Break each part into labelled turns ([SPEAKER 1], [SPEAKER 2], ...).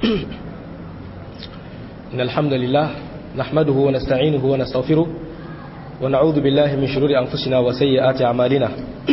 [SPEAKER 1] إن الحمد لله نحمده ونستعينه ونستغفره ونعوذ بالله من شرور أنفسنا وسيئات أعمالنا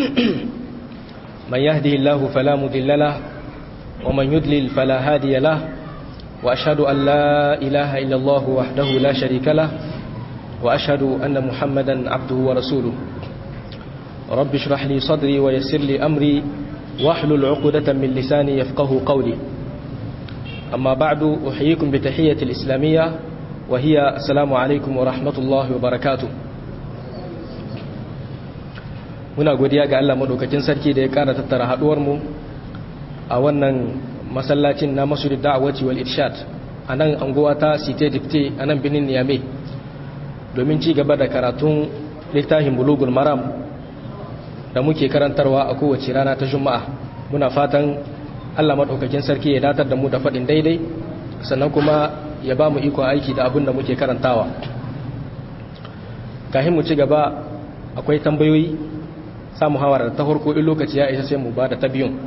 [SPEAKER 1] من يهده الله فلا مضل له ومن يضلل فلا هادي له وأشهد أن لا إله إلا الله وحده لا شريك له وأشهد أن محمدا عبده ورسوله رب اشرح لي صدري ويسر لي أمري واحلل عقدة من لساني يفقه قولي أما بعد أحييكم بتحية الإسلامية وهي السلام عليكم ورحمة الله وبركاته muna godiya ga Allah madaukakin sarki da ya kara tattara haduwar mu a wannan masallacin na masjid da'awati wal irshad a nan anguwa ta site dipte a nan binin niyame domin ci gaba da karatun littafin bulugul maram da muke karantarwa a kowace rana ta juma'a muna fatan Allah madaukakin sarki ya datar da mu da faɗin daidai sannan kuma ya ba mu iko aiki da abin da muke karantawa kahin mu ci gaba akwai tambayoyi samu hawara ta farko in lokaci ya isa sai mu ba da ta biyun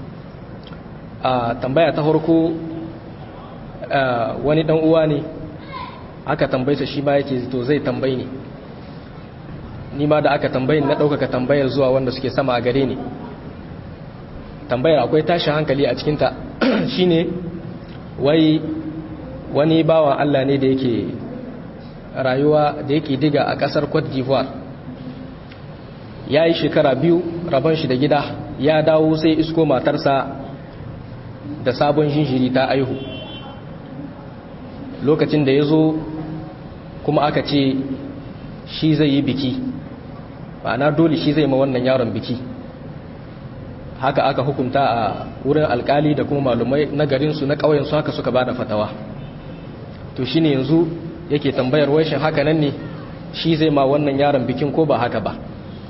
[SPEAKER 1] a tambaya ta farko wani dan uwa ne aka tambaysa shi ma yake to zai tambayi ne ni ma da aka tambayi na ɗaukaka tambayar zuwa wanda suke sama a gare ni tambayar akwai tashin hankali a cikinta shine wai wani bawan Allah ne da yake rayuwa da yake diga a ƙasar Cote d'Ivoire ya yi shekara biyu rabon shi da gida ya dawo sai isko matarsa da sabon jinjiri ta aihu lokacin da ya zo kuma aka ce shi zai yi biki na dole shi zai ma wannan yaron biki haka aka hukunta a wurin alkali da kuma malumai na garinsu na ƙauyensu haka suka ba da fatawa to shi ne yanzu yake tambayar waishin haka nan ne shi zai ma wannan yaron bikin ko ba haka ba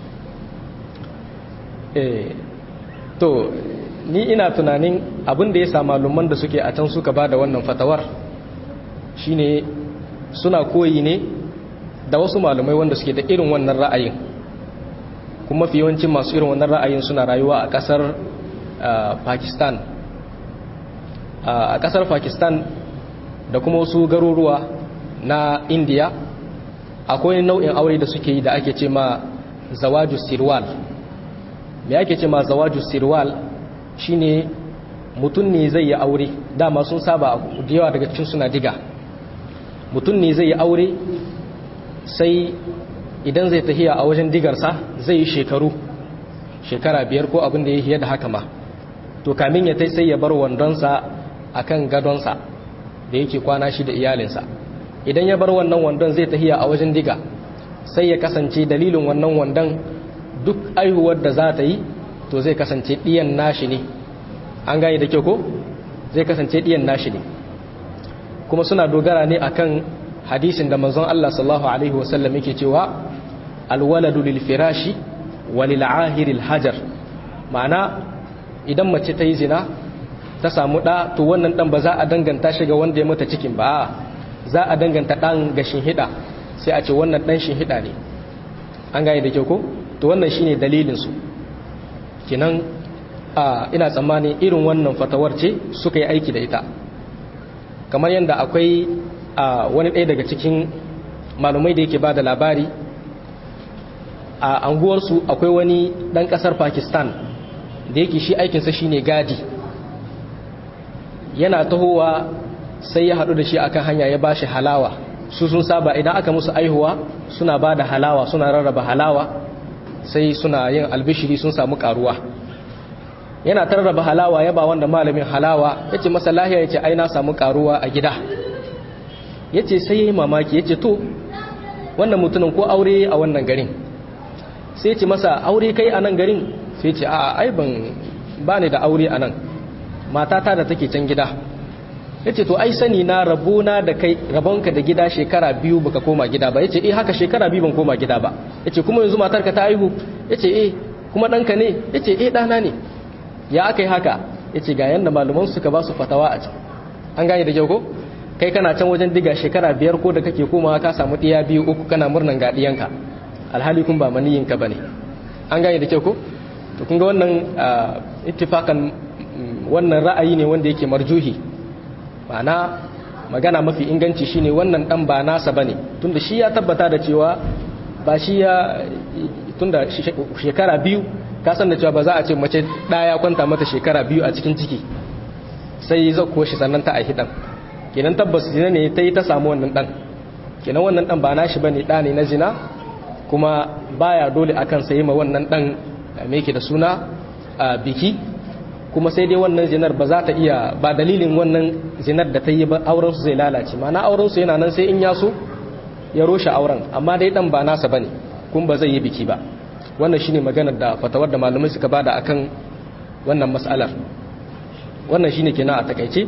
[SPEAKER 1] to ni ina tunanin abin da ya sa malaman da suke a can suka ba da wannan fatawar shine suna koyi ne da wasu malumai wanda suke da irin wannan ra'ayin kuma fi yawancin masu irin wannan ra'ayin suna rayuwa a kasar pakistan a kasar pakistan da kuma wasu garuruwa na indiya akwai nau'in aure da suke yi da ake ce ma zawaju sirwal me ake ce ma zawaju sirwal shine mutum ne zai yi aure dama sun saba da yawa daga cikin suna diga mutum ne zai yi aure sai idan zai tahiya a wajen digarsa zai yi shekaru shekara biyar ko abin da ya hiya da haka ma to kamin ya tai sai ya bar wandonsa a kan gadonsa da yake kwana shi da iyalinsa idan ya bar wannan wandon zai tahiya a wajen diga sai ya kasance dalilin wannan wandon duk aihuwar da za ta yi to zai kasance ɗiyan nashi ne an gane da kyau ko zai kasance ɗiyan nashi ne kuma suna dogara ne akan hadisin da manzon Allah sallallahu alaihi wasallam yake cewa alwaladu lil firashi wa lil ahiril hajar ma'ana idan mace ta yi zina ta samu ɗa to wannan ɗan ba za a danganta shi ga wanda ya mata cikin ba za a danganta ɗan ga shinhiɗa sai a ce wannan ɗan shinhiɗa ne an gane da kyau ko to wannan shine dalilin su kinan a ina tsammani irin wannan fatawar ce suka yi aiki da ita kamar yadda akwai a wani ɗaya daga cikin malumai da yake ba da labari a anguwarsu akwai wani ɗan ƙasar pakistan da yake shi aikinsa shine gadi yana tahowa sai ya haɗu da shi akan hanya ya ba shi halawa su sun saba idan aka musu aihuwa suna ba da halawa suna rarraba halawa sai suna yin albishiri sun samu karuwa yana tarraba halawa ya ba wanda malamin halawa ya ce masa lahiya ya ce ai na samu karuwa a gida ya ce sai ya yi mamaki ya ce to wannan mutumin ko aure a wannan garin sai ya ce masa aure kai a nan garin sai ya ce a ai ban ba ni da aure a nan matata da take can gida ya ce to ai sani na rabona da kai rabonka da gida shekara biyu baka koma gida ba ya ce eh haka shekara biyu ban koma gida ba ya ce kuma yanzu matarka ta aihu ya ce eh kuma ɗanka ne ya ce eh ɗana ne ya aka yi haka ya ce ga yadda malaman suka ba su fatawa a can an gane da kyau ko kai kana can wajen diga shekara biyar ko da kake komawa ka samu ɗiya biyu uku kana murnan ga ɗiyanka alhali kun ba maniyinka ba ne an gane da kyau ko to kun ga wannan ittifakan wannan ra'ayi ne wanda yake marjuhi ma'ana magana mafi inganci shine wannan dan ba nasa bane tunda shi ya tabbata da cewa ba shi ya tunda shekara biyu ka san da cewa ba za a ce mace ɗaya kwanta mata shekara biyu a cikin ciki sai zai kuwa shi sannan ta aihi ɗan kenan tabbas zina ne ta yi ta samu wannan ɗan kenan wannan ɗan ba na shi ba ne ɗa ne na zina kuma baya dole akan sayi ma wannan ɗan me ke da suna a biki kuma sai dai wannan zinar ba za ta iya ba dalilin wannan zinar da ta yi ba auren su zai lalace ma'ana auren su yana nan sai in ya so ya roshe auren amma dai ɗan ba nasa bane kuma ba zai yi biki ba wannan shine maganar da fatawar da malamai suka bada akan wannan mas'alar wannan shine kenan a takaice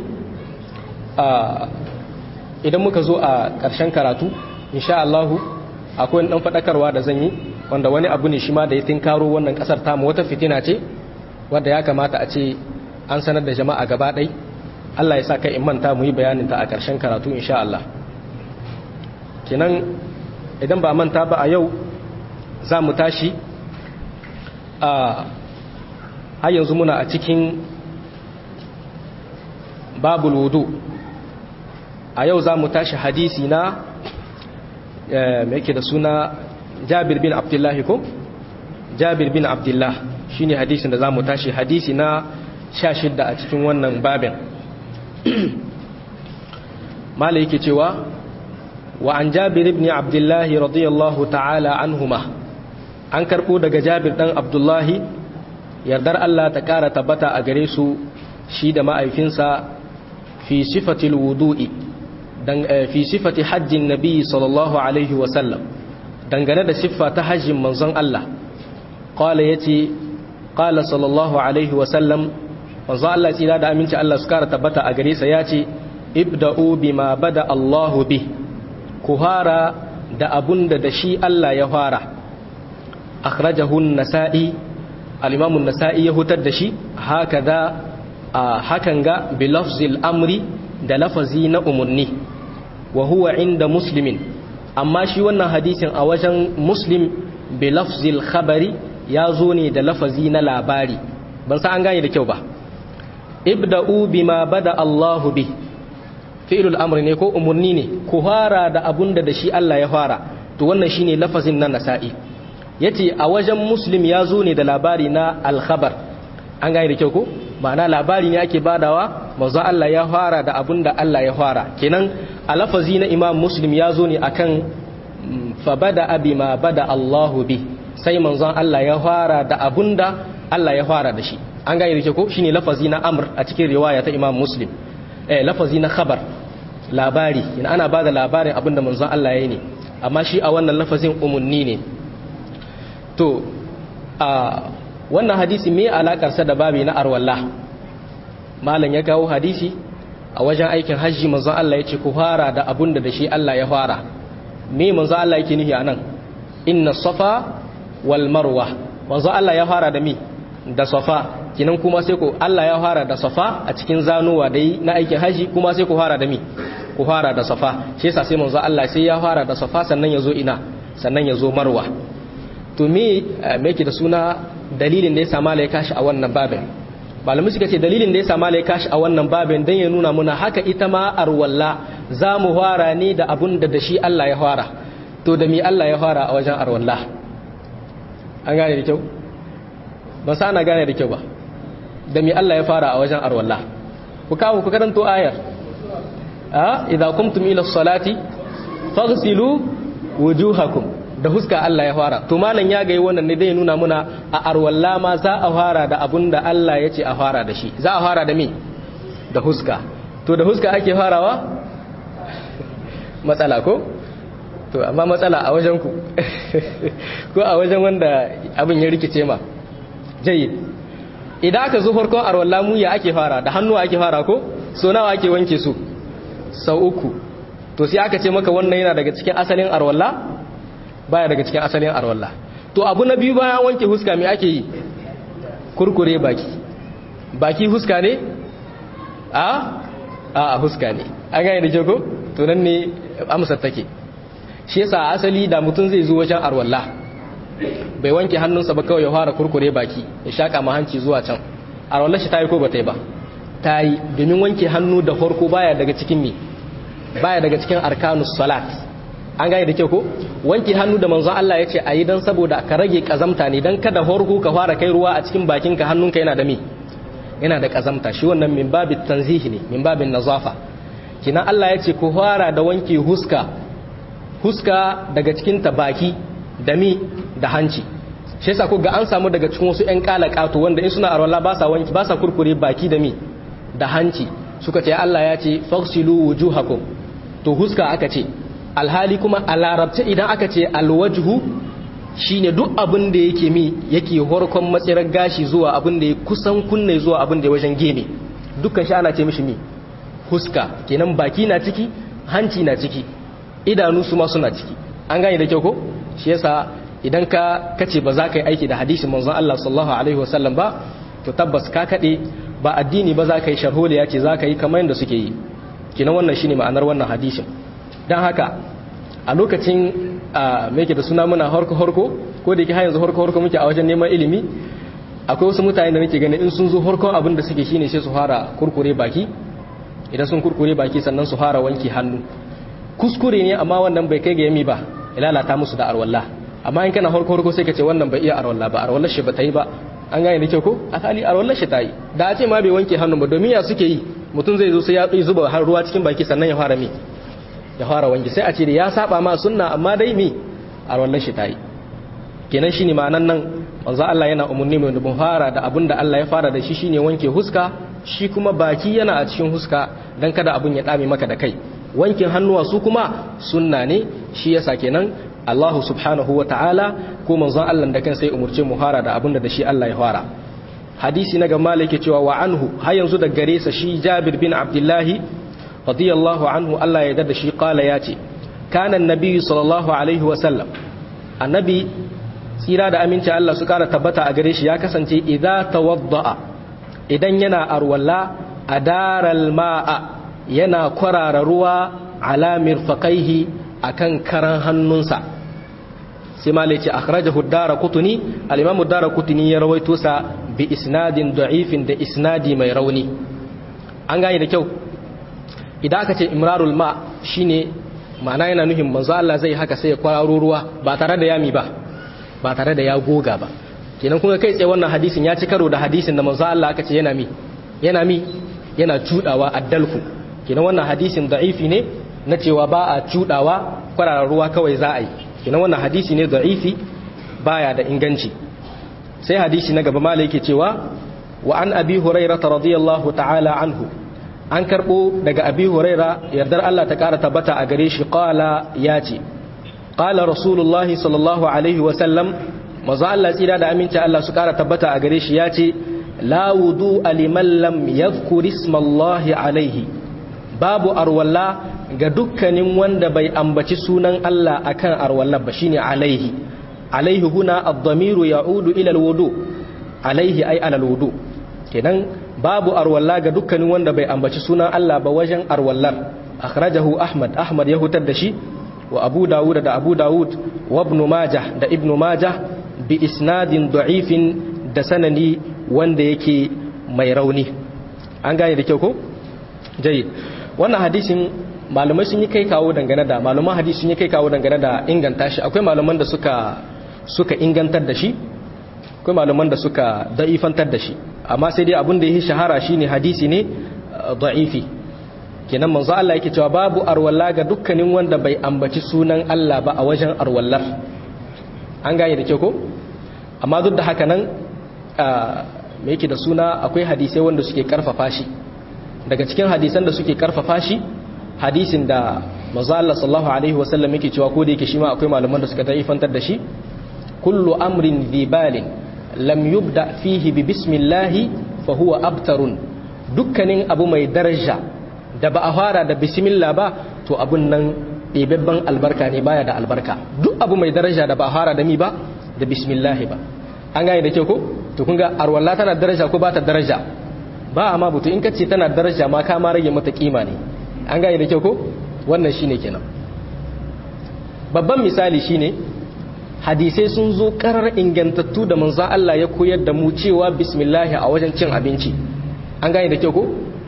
[SPEAKER 1] idan muka zo a ƙarshen karatu insha Allah akwai dan fadakarwa da zan yi wanda wani abu ne shi ma da ya tinkaro wannan kasar tamu wata fitina ce wanda ya kamata a ce an sanar da jama'a gaba ɗai Allah ya sa kai in manta mu yi bayanin ta a ƙarshen karatu insha Allah kenan idan ba manta ba a yau za mu tashi a har yanzu muna a cikin babul wudu a yau za mu tashi hadisi na mai yake da suna jabir bin abdullahi ko jabir bin abdullah shine hadisin da za mu tashi hadisi na sha shidda a cikin wannan babin mala yake cewa wa an jabir ibn abdullahi radiyallahu ta'ala anhuma an karɓo daga jabir ɗan abdullahi yardar Allah ta ƙara tabbata a gare su shi da ma'aifinsa fi sifatil wudu'i fi sifati hajjin nabi sallallahu alaihi wasallam dangane da siffa ta hajjin manzon Allah ƙwala ya ce ƙala sallallahu alaihi wasallam manzon Allah tsira da aminci Allah su ƙara tabbata a gare sa ya ce ibda'u bima bada Allahu bi ku fara da abun da da shi Allah ya fara akhrajahu an-nasa'i al-imam an-nasa'i ya hutar da shi hakaza hakan ga bi lafzil amri da lafazi na umurni wa huwa inda muslimin amma shi wannan hadisin a wajen muslim bi lafzil khabari ya zo ne da lafazi na labari ban san an gane da kyau ba ibda'u bima bada Allahu bi fi'lul amri ne ko umurni ne ku fara da abunda da shi Allah ya fara to wannan shine lafazin na nasa'i yace a wajen muslim ya zo ne da labari na al-khabar an gane da kyau ko ma'ana labari ne ake badawa manzo Allah ya fara da abunda Allah ya fara kenan a lafazi na imam muslim ya zo ne akan fa bada abi ma bada Allahu bi sai manzon Allah ya fara da abunda Allah ya fara da shi an gane da kyau ko shine lafazi na amr a cikin riwaya ta imam muslim eh lafazi na khabar labari yana ana bada labarin abinda manzon Allah ya yi ne amma shi a wannan lafazin umunni ne to a wannan hadisi me alakarsa da babi na arwallah malam ya kawo hadisi a wajen aikin hajji manzon Allah ya ce ku fara da abunda da shi Allah ya fara me manzon Allah yake nufi anan inna safa wal marwa manzon Allah ya fara da mi da safa kinan kuma sai ku Allah ya fara da safa a cikin zanuwa dai na aikin hajji kuma sai ku fara da mi ku fara da safa shi yasa sai manzon Allah sai ya fara da safa sannan ya zo ina sannan ya zo marwa to me me yake da suna dalilin da ya sa malai kashi a wannan babin malamai suka ce dalilin da ya sa malai kashi a wannan babin dan ya nuna muna haka ita ma arwalla za mu fara ne da abun da da shi Allah ya fara to da mi Allah ya fara a wajen arwalla an gane da kyau ba sa ana gane da kyau ba da mi Allah ya fara a wajen arwalla ku kawo ku karanto ayar a idza kumtum ila salati faghsilu wujuhakum da huska Allah ya fara to malam ya ga wannan ne zai nuna muna a arwalla ma za a fara da abun da Allah ya ce a fara da shi za a fara da me da huska to da huska ake farawa matsala ko to amma matsala a wajen ku ko a wajen wanda abin ya rikice ma jayyid idan aka zo farkon arwalla mu ya ake fara da hannu ake fara ko so nawa ake wanke su sau uku to sai aka ce maka wannan yana daga cikin asalin arwalla baya daga cikin asalin arwalla to abu na biyu bayan wanke huska me ake yi kurkure baki baki huska ne a a huska ne an gane da jago to nan ne amsar take shi yasa asali da mutum zai zo wajen arwalla bai wanke hannunsa ba kawai ya fara kurkure baki ya shaka ma hanci zuwa can arwallar shi ta yi ko ba ta yi ba ta yi domin wanke hannu da farko baya daga cikin me baya daga cikin arkanus salat an gane da kyau ko wanke hannu da manzon Allah ya ce a yi don saboda ka rage kazamta ne don kada farko ka fara kai ruwa a cikin bakinka hannunka yana da me yana da kazamta shi wannan min babin tanzihi ne min babin nazafa kina Allah ya ce ku fara da wanke huska huska daga cikin ta baki da mi da hanci shi yasa ko ga an samu daga cikin wasu ƴan kalakato wanda in suna arwala ba sa wanki ba sa kurkure baki da mi da hanci suka ce Allah ya ce faghsilu wujuhakum to huska aka ce alhali kuma a larabta idan aka ce alwajhu shine duk abin da yake mi yake horkon matsirar gashi zuwa abin da ya kusan kunne zuwa abin da ya wajen gene dukkan shi ana ce mishi mi huska kenan baki na ciki hanci na ciki idanu su ma suna ciki an gane da kyau ko shi yasa idan ka kace ba za ka yi aiki da hadisin manzon Allah sallallahu alaihi wasallam ba to tabbas ka kade ba addini ba za ka yi sharholiya ce za ka yi kamar yadda suke yi kenan wannan shine ma'anar wannan hadisin dan haka a lokacin me yake da suna muna horko horko ko da yake har yanzu horko horko muke a wajen neman ilimi akwai wasu mutane da nake ganin in sun zo horkon abin da suke shine sai su fara kurkure baki idan sun kurkure baki sannan su fara wanki hannu kuskure ne amma wannan bai kai ga yami ba ilalata musu da arwalla amma in kana horko horko sai ka ce wannan bai iya arwalla ba arwallar shi ba ta yi ba an gane da kyau ko akali arwallar shi ta yi da a ce ma bai wanke hannu ba domin ya suke yi mutum zai zo sai ya zuba har ruwa cikin baki sannan ya fara mi ya fara wanki sai a ce da ya saba ma sunna amma dai mi arwallar shi ta yi kenan shine ma'anan nan manzo Allah yana umurni mai dubun fara da abin da Allah ya fara da shi shine wanke huska shi kuma baki yana a cikin huska dan kada abun ya dame maka da kai wankin hannuwa su kuma sunna ne shi yasa kenan Allah subhanahu wa ta'ala ko manzon Allah da kan sai umurce mu fara da abin da shi Allah ya fara hadisi na gama yake cewa wa anhu har yanzu da gare sa shi Jabir bin Abdullah radiyallahu anhu Allah ya yarda da shi kala ya ce kana annabi sallallahu alaihi wa sallam annabi tsira da aminci Allah su kara tabbata a gare shi ya kasance idza tawadda'a idan yana arwalla adaral ma'a yana kwarara ruwa ala mirfaqaihi akan karan hannunsa sai malai ce akhrajahu ad-darqutni al-imam ad-darqutni ya rawaito sa bi isnadin da'ifin da isnadi mai rauni an gane da kyau idan aka ce imrarul ma shine ma'ana yana nufin manzo Allah zai haka sai ya kwararo ruwa ba tare da yami ba ba tare da ya goga ba kenan kuma kai tsaye wannan hadisin ya ci karo da hadisin da manzo Allah aka ce yana mi yana mi yana cudawa addalku kenan wannan hadisin da'ifi ne na cewa ba a cudawa kwararar ruwa kawai za a yi kenan wannan hadisi ne da'ifi baya da inganci sai hadisi na gaba malai yake cewa wa an abi hurairah radiyallahu ta'ala anhu an karbo daga abi huraira yardar Allah ta kara tabbata a gare shi qala ya ce qala rasulullahi sallallahu alaihi wa sallam maza Allah tsira da aminci Allah su kara tabbata a gare shi ya ce la wudu liman lam yadhkur ismallahi alaihi babu arwalla ga dukkanin wanda bai ambaci sunan Allah akan arwalla ba shine alaihi alaihi huna ad-damiru ya'udu ila al-wudu alaihi ay ala al-wudu kenan babu arwalla ga dukkanin wanda bai ambaci sunan Allah ba wajen arwallar akhrajahu ahmad ahmad ya hutar da shi wa abu dawud da abu dawud wa ibn majah da ibn majah bi isnadin da'ifin da sanani wanda yake mai rauni an gane da kyau ko jayyid wannan hadisin malumai sun yi kai kawo dangane da maluman hadisi sun yi kai kawo dangane da inganta shi akwai maluman da suka suka ingantar da shi akwai maluman da suka da'ifantar da shi amma sai dai abin da yake shahara shine hadisi ne da'ifi kenan manzo Allah yake cewa babu arwalla ga dukkanin wanda bai ambaci sunan Allah ba a wajen arwallar an gane da ke ko amma duk da haka nan me yake da suna akwai hadisai wanda suke karfafa shi daga cikin hadisan da suke karfafa shi hadisin da manzo Allah sallallahu alaihi wasallam yake cewa ko da yake shi ma akwai malaman da suka da'ifantar da shi kullu amrin dhibalin lam yubda fihi bi bismillahi fa huwa abtarun dukkanin abu mai daraja da ba a fara da bismillah ba to abun nan ɗebebben albarka ne baya da albarka duk abu mai daraja da ba a fara da mi ba da bismillah ba an gane da kyau ko to kun ga arwalla tana daraja ko ba ta daraja ba amma butu in kace tana daraja ma ka ma rage mata kima ne an gane da kyau ko wannan shine kenan babban misali shine hadisai sun zo karar ingantattu da manzan Allah ya koyar da mu cewa bismillahi a wajen cin abinci an gane da kyau ko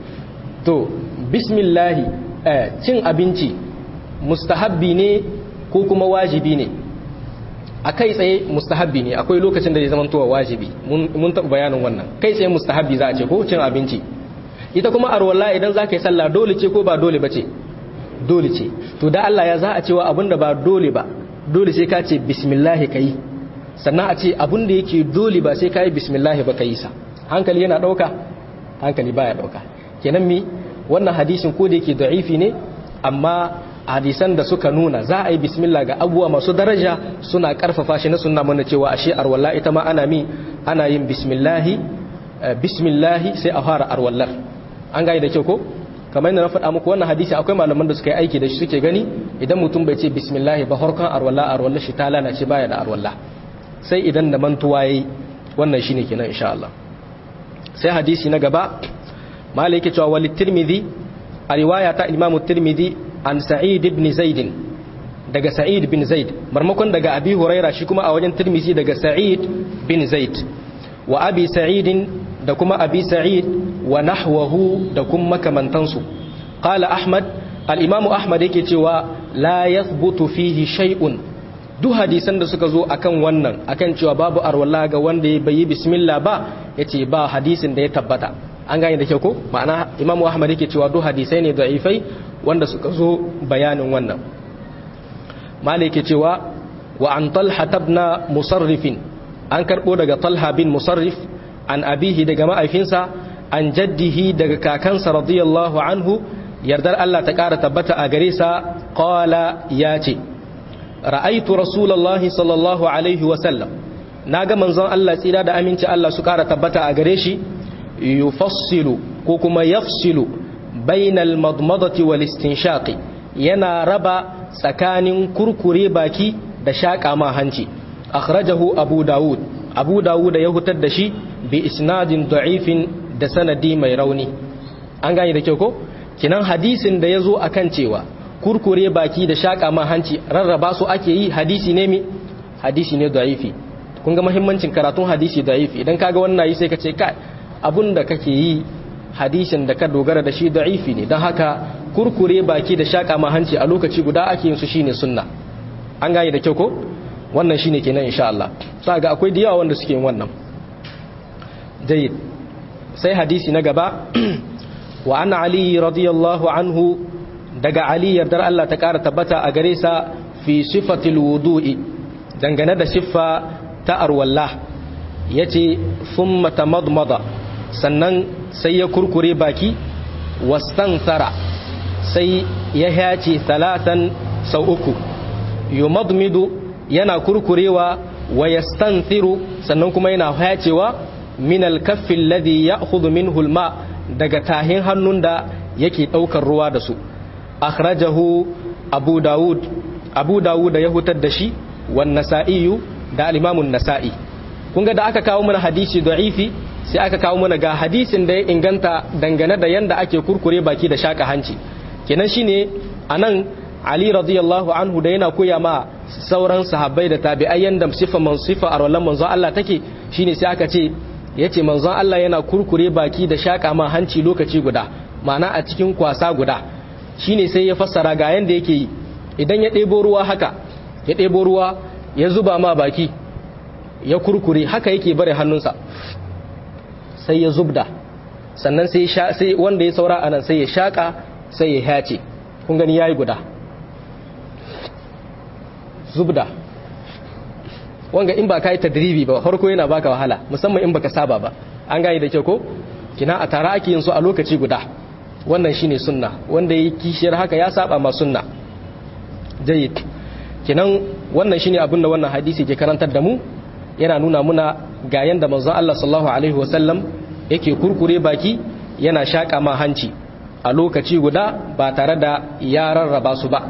[SPEAKER 1] to bismillahi cin abinci mustahabbi ne ko kuma wajibi ne a kai tsaye mustahabbi ne akwai lokacin da zai zama towa wajibi mun taɓa bayanin wannan kai tsaye mustahabbi za a ce ko cin abinci ita kuma arwalla idan za ka yi sallah dole ce ko ba dole ba ce dole ce to da Allah ya za a cewa abin da ba dole ba dole sai ka ce bismillahi ka yi sannan a ce abin da yake dole ba sai ka yi bismillahi ba ka yi sa hankali yana ɗauka hankali baya ɗauka kenan mi wannan hadisin ko da yake da'ifi ne amma hadisan da suka nuna za a yi bismillah ga abubuwa masu daraja suna karfafa shi na sunna mana cewa ashe arwalla ita ma ana mi ana yin bismillahi bismillahi sai a fara arwallar an gane da kyau ko kamar yadda na faɗa muku wannan hadisi akwai malaman da suka yi aiki da shi suke gani idan mutum bai ce bismillahi ba harkan arwalla arwallar shi ta lalace baya da arwalla sai idan da mantuwa yayi wannan shine kenan insha Allah sai hadisi na gaba malai yake cewa walit tirmidhi a riwaya ta imamu tirmidhi an sa'id ibn zaid daga sa'id bin zaid marmakon daga abi huraira shi kuma a wajen tirmizi daga sa'id bin zaid wa abi sa'id da kuma abi sa'id wa nahwahu da kuma makamantansu qala ahmad al-imam ahmad yake cewa la yathbutu fihi shay'un duk hadisan da suka zo akan wannan akan cewa babu arwala ga wanda ya bayi bismillah ba yace ba hadisin da ya tabbata an gane da kyau ko ma'ana imam ahmad yake cewa duk hadisai ne da'ifai wanda suka zo bayanin wannan malike cewa wa an talha tabna musarrifin an karbo daga talha bin musarrif an abihi daga ma'aifinsa an jaddihi daga kakansa radiyallahu anhu yardar Allah ta ƙara tabbata a gare sa qala ya ce ra'aitu rasulullahi sallallahu alaihi wa sallam naga manzon Allah tsira da aminci Allah su ƙara tabbata a gare shi yufassilu ko kuma yafsilu bainal madmadati wal istinshaqi yana raba tsakanin kurkure baki da shaƙa ma hanci akhrajahu abu dawud abu dawud ya hutar da shi bi isnadin da'ifin da sanadi mai rauni an gane da kyau ko kinan hadisin da yazo akan cewa kurkure baki da shaƙa ma hanci rarraba su ake yi hadisi ne mi hadisi ne da'ifi kun ga muhimmancin karatun hadisi da'ifi idan kaga wannan yi sai ka ce kai abun da kake yi hadisin da ka dogara da shi da'ifi ne don haka kurkure baki da shaƙa ma hanci a lokaci guda ake yin su shine sunna an gane da kyau ko wannan shine kenan insha Allah sa ga akwai da yawa wanda suke yin wannan jayyid sai hadisi na gaba wa an ali radiyallahu anhu daga ali yardar Allah ta kara tabbata a gare sa fi sifatil wudu'i dangane da siffa ta arwallah yace thumma tamadmada sannan sai ya kurkure baki wastansara sai ya hace talatan sau uku yumadmidu yana kurkurewa wa yastansiru sannan kuma yana hacewa min alkaffi alladhi ya'khudhu minhu alma daga tahin hannun da yake daukar ruwa da su akhrajahu abu daud abu daud ya hutar da shi wan nasa'i da al-imam an-nasa'i kun ga da aka kawo mana hadisi da'ifi sai aka kawo mana ga hadisin da ya inganta dangane da yanda ake kurkure baki da shaka hanci kenan shine anan Ali radiyallahu anhu da yana koya ma sauran sahabbai da tabi'ai yanda sifa man sifa a rollan manzon Allah take shine sai aka ce yace manzon Allah yana kurkure baki da shaka ma hanci lokaci guda ma'ana a cikin kwasa guda shine sai ya fassara ga yanda yake yi idan ya ɗebo ruwa haka ya ɗebo ruwa ya zuba ma baki ya kurkure haka yake bare hannunsa sai ya zubda sannan sai sai wanda ya saura anan sai ya shaka sai ya hace kun gani yayi guda zubda wanga in ba kai tadribi ba farko yana baka wahala musamman in baka saba ba an gane da kyau ko kina a tare ake yin su a lokaci guda wannan shine sunna wanda yi kishiyar haka ya saba ma sunna jayyid kinan wannan shine abin da wannan hadisi ke karantar da mu yana nuna muna ga yanda manzon Allah sallallahu alaihi wasallam yake kurkure baki yana shaka ma hanci a lokaci guda ba tare da ya rarraba su ba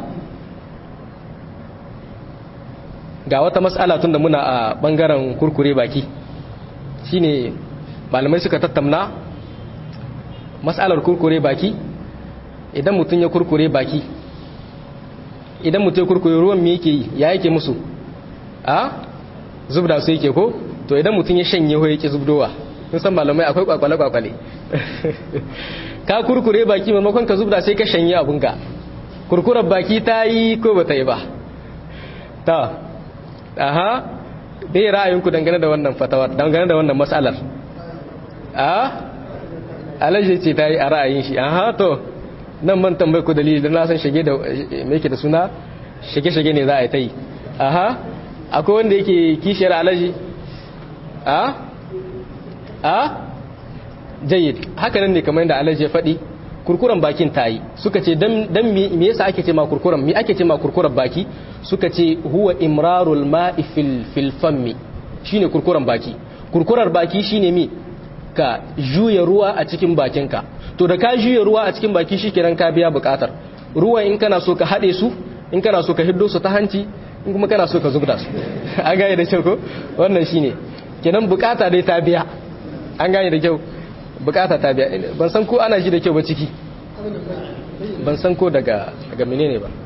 [SPEAKER 1] ga wata mas'ala tun da muna a bangaren kurkure baki shine malamai suka tattauna mas'alar kurkure baki idan mutum ya kurkure baki idan mutum ya kurkure ruwan me yake yi ya yake musu a zubda su yake ko to idan mutum ya shanye ho yake zubdowa kun san malamai akwai kwakwale kwakwale ka kurkure baki maimakon ka zubda sai ka shanye abinka kurkurar baki ta yi ko ba ta yi ba ta aha bai ra'ayinku dangane da wannan fatawar dangane da wannan matsalar a alaji ce ta yi a ra'ayin shi aha to nan man tambayi ku dalili don na san shige da mai da suna shige-shige ne za a yi ta yi aha akwai wanda yake kishiyar alaji a a jayyid haka nan ne kamar yadda alaji ya faɗi kurkuren bakin ta yi suka ce dan me yasa ake ce ma kurkuren me ake ce ma kurkuren baki suka ce huwa imrarul ma'i fil fil fammi shine kurkuren baki kurkurar baki shine mi ka juya ruwa a cikin bakinka to da ka juya ruwa a cikin baki shikenan ka biya bukatar ruwan in kana so ka hade su in kana so ka hiddo su ta hanci in kuma kana so ka zubda su an gane da kyau ko wannan shine kenan bukata dai ta biya an gane da kyau bukata ta biya ban san ko ana ji da kyau ba ciki ban san ko daga daga menene ba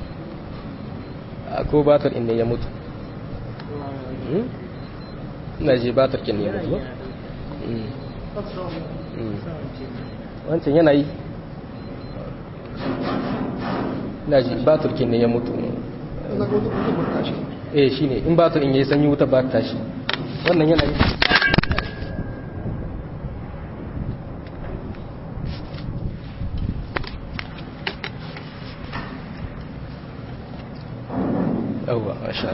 [SPEAKER 1] ko batar inda ya mutu ina ji batar kin ya mutu wancan yana yi ina ji batar kin ne ya mutu eh shine in batar in yayi sanyi wuta ba ta shi wannan yana yi yawwa masha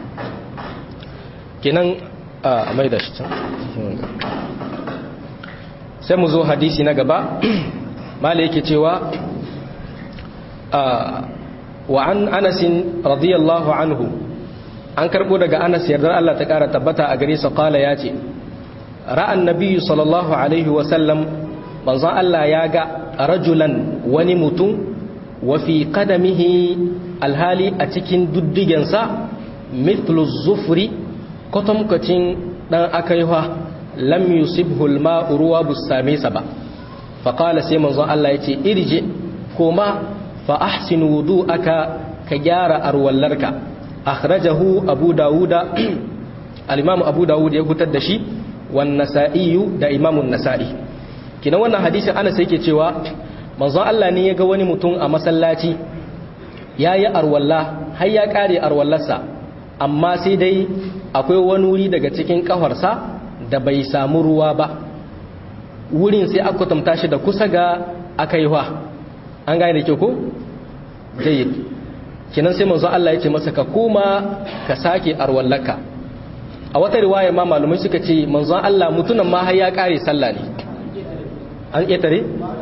[SPEAKER 1] kenan a mai da shi can sai mu zo hadisi na gaba mala yake cewa wa an anasin radiyallahu anhu an karbo daga anas yardar Allah ta kara tabbata a gare sa kala ya ce ra'an nabiyyu sallallahu alaihi wasallam manzon Allah ya ga rajulan wani mutum wa fi qadamihi alhali a cikin duddigensa mithlu zufri kwatamkacin dan akaiwa lam yusibhu alma'u ruwa bus same sa ba fa qala sai manzon Allah yace irje koma fa ahsin wudu'aka ka gyara arwallarka akhrajahu abu dauda al-imam abu daud ya fitar da shi wan nasa'i da imam an-nasa'i kina wannan hadisin ana sai yake cewa manzon Allah ne ya ga wani mutum a masallaci yayi arwalla har ya kare arwallarsa amma sai dai akwai wani wuri daga cikin kafarsa da bai samu ruwa ba wurin sai aka tamta shi da kusa ga akaiwa an gane da kyau ko jayyid kinan sai manzo Allah ya ce masa ka koma ka sake arwallaka a wata riwaya ma malumai suka ce manzo Allah mutunan ma har ya kare sallah ne an ketare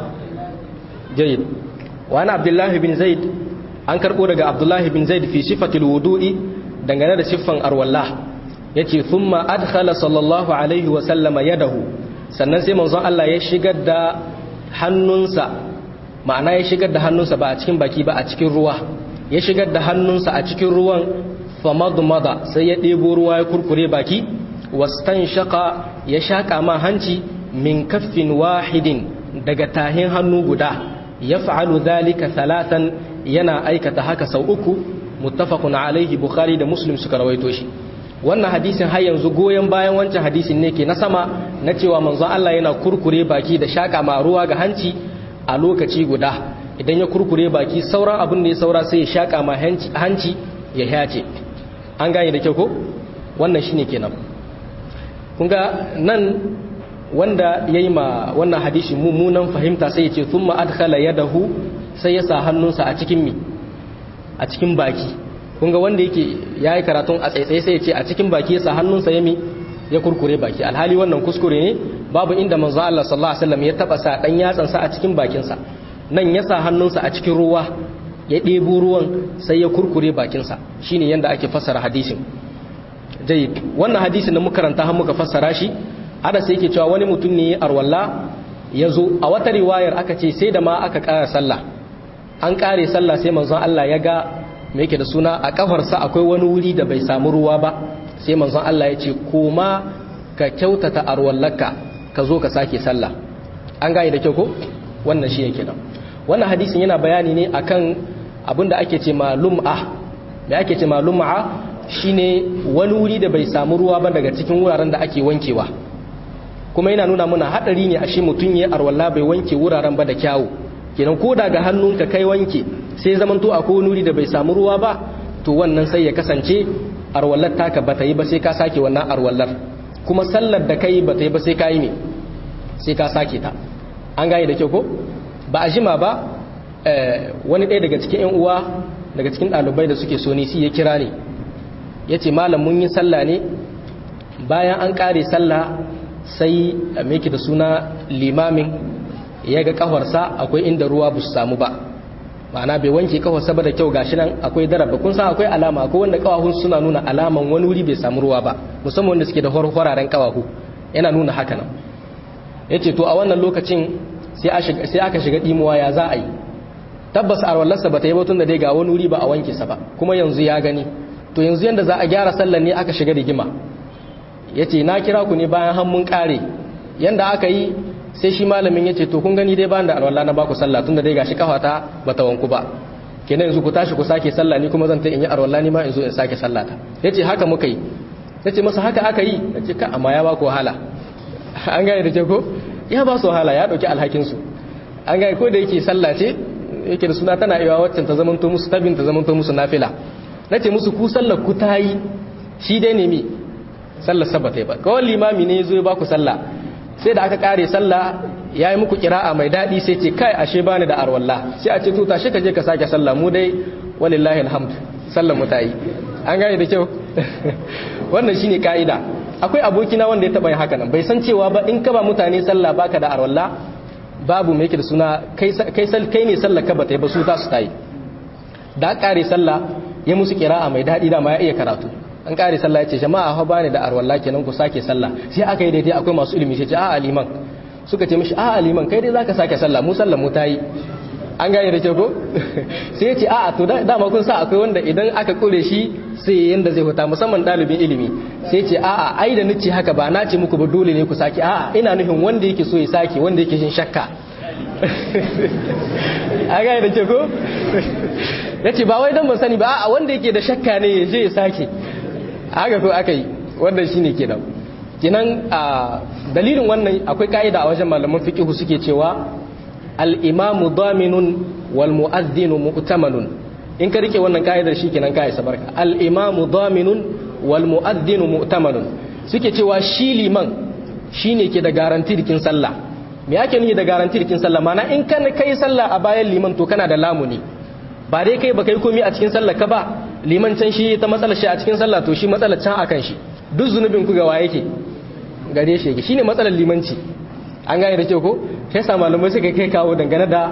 [SPEAKER 1] jayyid wa ana abdullahi bin zaid an karbo daga abdullahi bin zaid fi sifatil wudu'i dangane da siffan arwallah yace thumma adkhala sallallahu alaihi wa sallama yadahu sannan sai manzon Allah ya shigar da hannunsa ma'ana ya shigar da hannunsa ba a cikin baki ba a cikin ruwa ya shigar da hannunsa a cikin ruwan famadmada sai ya ɗebo ruwa ya kurkure baki wastanshaka ya shaƙa ma hanci min kaffin wahidin daga tahin hannu guda ya fa'alu zalika talatan yana aikata haka sau uku muttafaqun alaihi bukhari da muslim suka rawaito shi wannan hadisin har yanzu goyon bayan wancan hadisin ne ke na sama na cewa manzon Allah yana kurkure baki da shaka ma ruwa ga hanci a lokaci guda idan ya kurkure baki sauran abin da ya saura sai ya shaka ma hanci ya hace an gane da kyau ko wannan shine kenan kun ga nan wanda yayi ma wannan hadisi mummunan fahimta sai ya ce thumma adkhala yadahu sai ya sa hannunsa a cikin mi a cikin baki kunga wanda yake ya yi karatun a tsaitsaye sai ya ce a cikin baki yasa hannunsa ya mi ya kurkure baki alhali wannan kuskure ne babu inda manzo Allah sallallahu alaihi wasallam ya taba sa dan yatsansa a cikin bakinsa nan ya sa hannunsa a cikin ruwa ya ɗebo ruwan sai ya kurkure bakinsa shine yanda ake fassara hadisin dai wannan hadisin da muka karanta har muka fassara shi ada sai yake cewa wani mutum ne arwalla ya zo a wata riwayar aka ce sai da ma aka ƙara sallah an ƙare sallah sai manzon Allah ya ga me yake da suna a kafarsa akwai wani wuri da bai samu ruwa ba sai manzon Allah ya ce koma ka kyautata arwallaka ka zo ka sake sallah an gane da kyau ko wannan shi yake nan wannan hadisin yana bayani ne akan abin da ake ce ma lum'a me ake ce ma lum'a shine wani wuri da bai samu ruwa ba daga cikin wuraren da ake wankewa kuma yana nuna mana hadari ne ashe mutun yayi arwalla bai wanke wuraren ba da kyawu kenan ko daga hannunka kai wanke sai zamanto akwai wani wuri da bai samu ruwa ba to wannan sai ya kasance arwallar taka bata yi ba sai ka sake wannan arwallar kuma sallar da kai bata yi ba sai ka yi ne sai ka sake ta an gane da kyau ko ba a jima ba wani ɗaya daga cikin 'yan uwa daga cikin ɗalibai da suke so ya kira ne ya ce malam mun yi sallah ne bayan an ƙare sallah sai meki da suna limamin ya ga ƙafarsa akwai inda ruwa ba su samu ba ma'ana bai wanke ƙafarsa ba da kyau gashi nan akwai daraba kun san akwai alama akwai wanda ƙawahun suna nuna alaman wani wuri bai samu ruwa ba musamman wanda suke da horaren ƙawahu yana nuna haka nan ya ce to a wannan lokacin sai aka shiga ɗimuwa ya za a yi tabbas arwallarsa ba ta yi batun da dai ga wani wuri ba a wanke sa ba kuma yanzu ya gani to yanzu yanda za a gyara sallar ne aka shiga rigima ya ce na kira ku ne bayan hannun kare yanda aka yi sai shi malamin ya ce to kun gani dai bayan da arwallah na baku sallah tun da dai gashi kafata ba ta wanku ba kenan yanzu ku tashi ku sake sallah ni kuma zan ta in yi arwallah ni ma in zo in sake sallah ta ya ce haka muka yi ya ce masa haka aka yi ya ce ka amma ya ba ku wahala an gane da ke ko ya ba su wahala ya ɗauki alhakinsu an gane ko da yake sallah ce yake da suna tana iya waccan ta zamanto musu tabin ta zamanto musu nafila na ce musu ku sallar ku ta yi shi dai ne mi sallar sabba ta yi ba kawai limami ne zo ya ba ku sallah sai da aka kare sallah ya yi muku kira'a mai daɗi sai ce kai ashe ba ni da arwalla sai a ce to tashi ka je ka sake sallah mu dai walillahi alhamd sallar mu ta yi an gane da kyau wannan shine ka'ida akwai abokina wanda ya taba yin haka nan bai san cewa ba in ka ba mutane sallah baka da arwalla babu mai yake da suna kai ne sallah ka bata yi ba su ta su ta yi da kare sallah ya musu kira'a mai daɗi da ma ya iya karatu an kare sallah ya ce jama'a ha bani da arwalla kenan ku sake sallah sai aka yi daidai akwai masu ilimi sai ce a aliman suka ce mishi a aliman kai dai zaka sake sallah mu sallah mu ta yi an gane da ke ko sai ya ce a'a to dama kun sa akwai wanda idan aka kure shi sai yanda zai huta musamman dalibin ilimi sai ce a'a ai da nace haka ba na ce muku ba dole ne ku sake a'a ina nufin wanda yake so ya sake wanda yake shin shakka an gane da ke ko yace ba wai dan ban sani ba a'a wanda yake da shakka ne ya je ya sake haka ko aka yi wannan shine kenan kenan a dalilin wannan akwai ka'ida a wajen malaman fiqh suke cewa al'imamu daminun wal mu'azzinu mu'tamanun in ka rike wannan ka'idar shi kenan ka isa barka al'imamu daminun wal mu'azzinu mu'tamanun suke cewa shi liman shi ne ke da garanti rikin sallah me ake nufi da garanti rikin sallah mana in kan kai sallah a bayan liman to kana da lamuni ba dai kai ba kai komi a cikin sallah ka ba liman can shi ta matsalar shi a cikin sallah to shi matsalar can akan shi duk zunubin ku gawa yake gare shi yake shine matsalar limanci an gane da kyau ko sai sa malamai suka kai kawo dangane da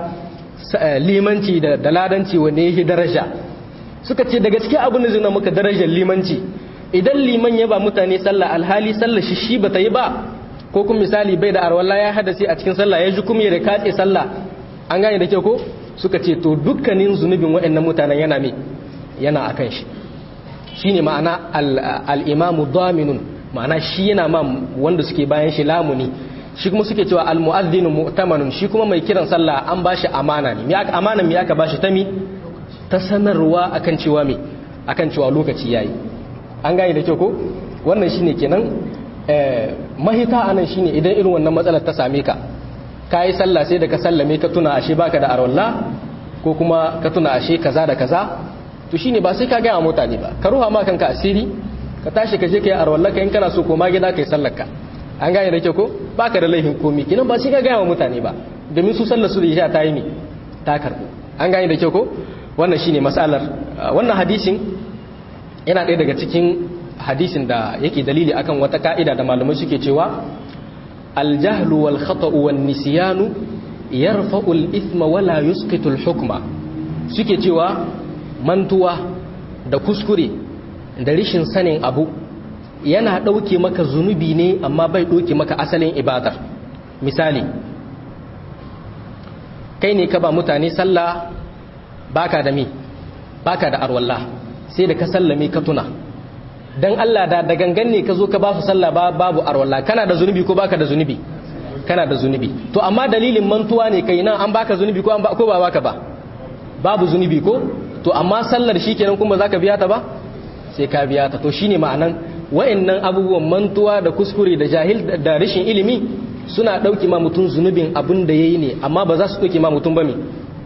[SPEAKER 1] limanci da ladanci wanda yake daraja suka ce daga cikin abin da zuna muka darajar limanci idan liman ya ba mutane sallah alhali sallah shi shi bata yi ba ko kuma misali bai da arwalla ya hadasi a cikin sallah ya ji kuma ya katse sallah an gane da kyau ko suka ce to dukkanin zunubin waɗannan mutanen yana me yana akan shi shine ma'ana al-imamu daminun ma'ana shi yana ma wanda suke bayan shi lamuni shi kuma suke cewa almu'adhdhinu mu'tamanun shi kuma mai kiran sallah an bashi amana ne me aka amana me aka bashi ta mi ta sanarwa akan cewa me akan cewa lokaci yayi an gane da kyau ko wannan shine kenan eh mahita anan shine idan irin wannan matsalar ta same ka kai sallah sai da ka sallame ka tuna ashe baka da arwalla ko kuma ka tuna ashe kaza da kaza to shine ba sai ka ga mutane ba ka ruha ma kanka asiri ka tashi ka je kai arwalla ka in kana so koma gida kai sallar ka an gane da kyau ko baka da laifin komi kinan ba shi ka gaya wa mutane ba domin su sallar su da isha ta yi mi ta karbu an gane da kyau ko wannan shine masalar wannan hadisin yana ɗaya daga cikin hadisin da yake dalili akan wata ka'ida da malamai suke cewa aljahlu wal khata'u wan nisyanu yarfa'u al ithma wala yusqitu al hukma suke cewa mantuwa da kuskure da rishin sanin abu yana ɗauke maka zunubi ne amma bai ɗauke maka asalin ibadar misali kai ne ka ba mutane sallah baka da mi baka da arwalla sai da ka sallame ka tuna dan Allah da da gangan ne ka zo ka ba su sallah babu arwalla kana da zunubi ko baka da zunubi kana da zunubi to amma dalilin mantuwa ne kai nan an baka zunubi ko an ba ko ba baka ba babu zunubi ko to amma sallar shikenan kuma zaka biya ta ba sai ka biya ta to shine ma'anan wa'annan abubuwan mantuwa da kuskure da jahil da rashin ilimi suna ɗauki ma mutum zunubin abin da ya yi ne amma ba za su ɗauki ma mutum ba mi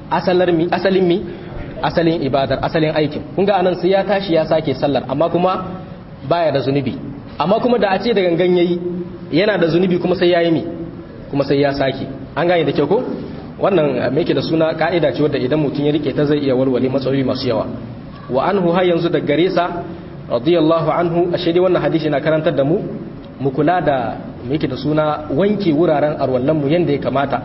[SPEAKER 1] asalin mi asalin ibadar asalin aikin kun ga anan sai ya tashi ya sake sallar amma kuma baya da zunubi amma kuma da a ce da gangan yayi yana da zunubi kuma sai yayi mi kuma sai ya sake an gane da kyau ko wannan me yake da suna ka'ida ce wadda idan mutum ya rike ta zai iya walwale matsaloli masu yawa wa anhu har yanzu da gare sa radiyallahu anhu ashe dai wannan hadisi na karantar da mu mu kula da me yake da suna wanke wuraren arwallan mu yanda ya kamata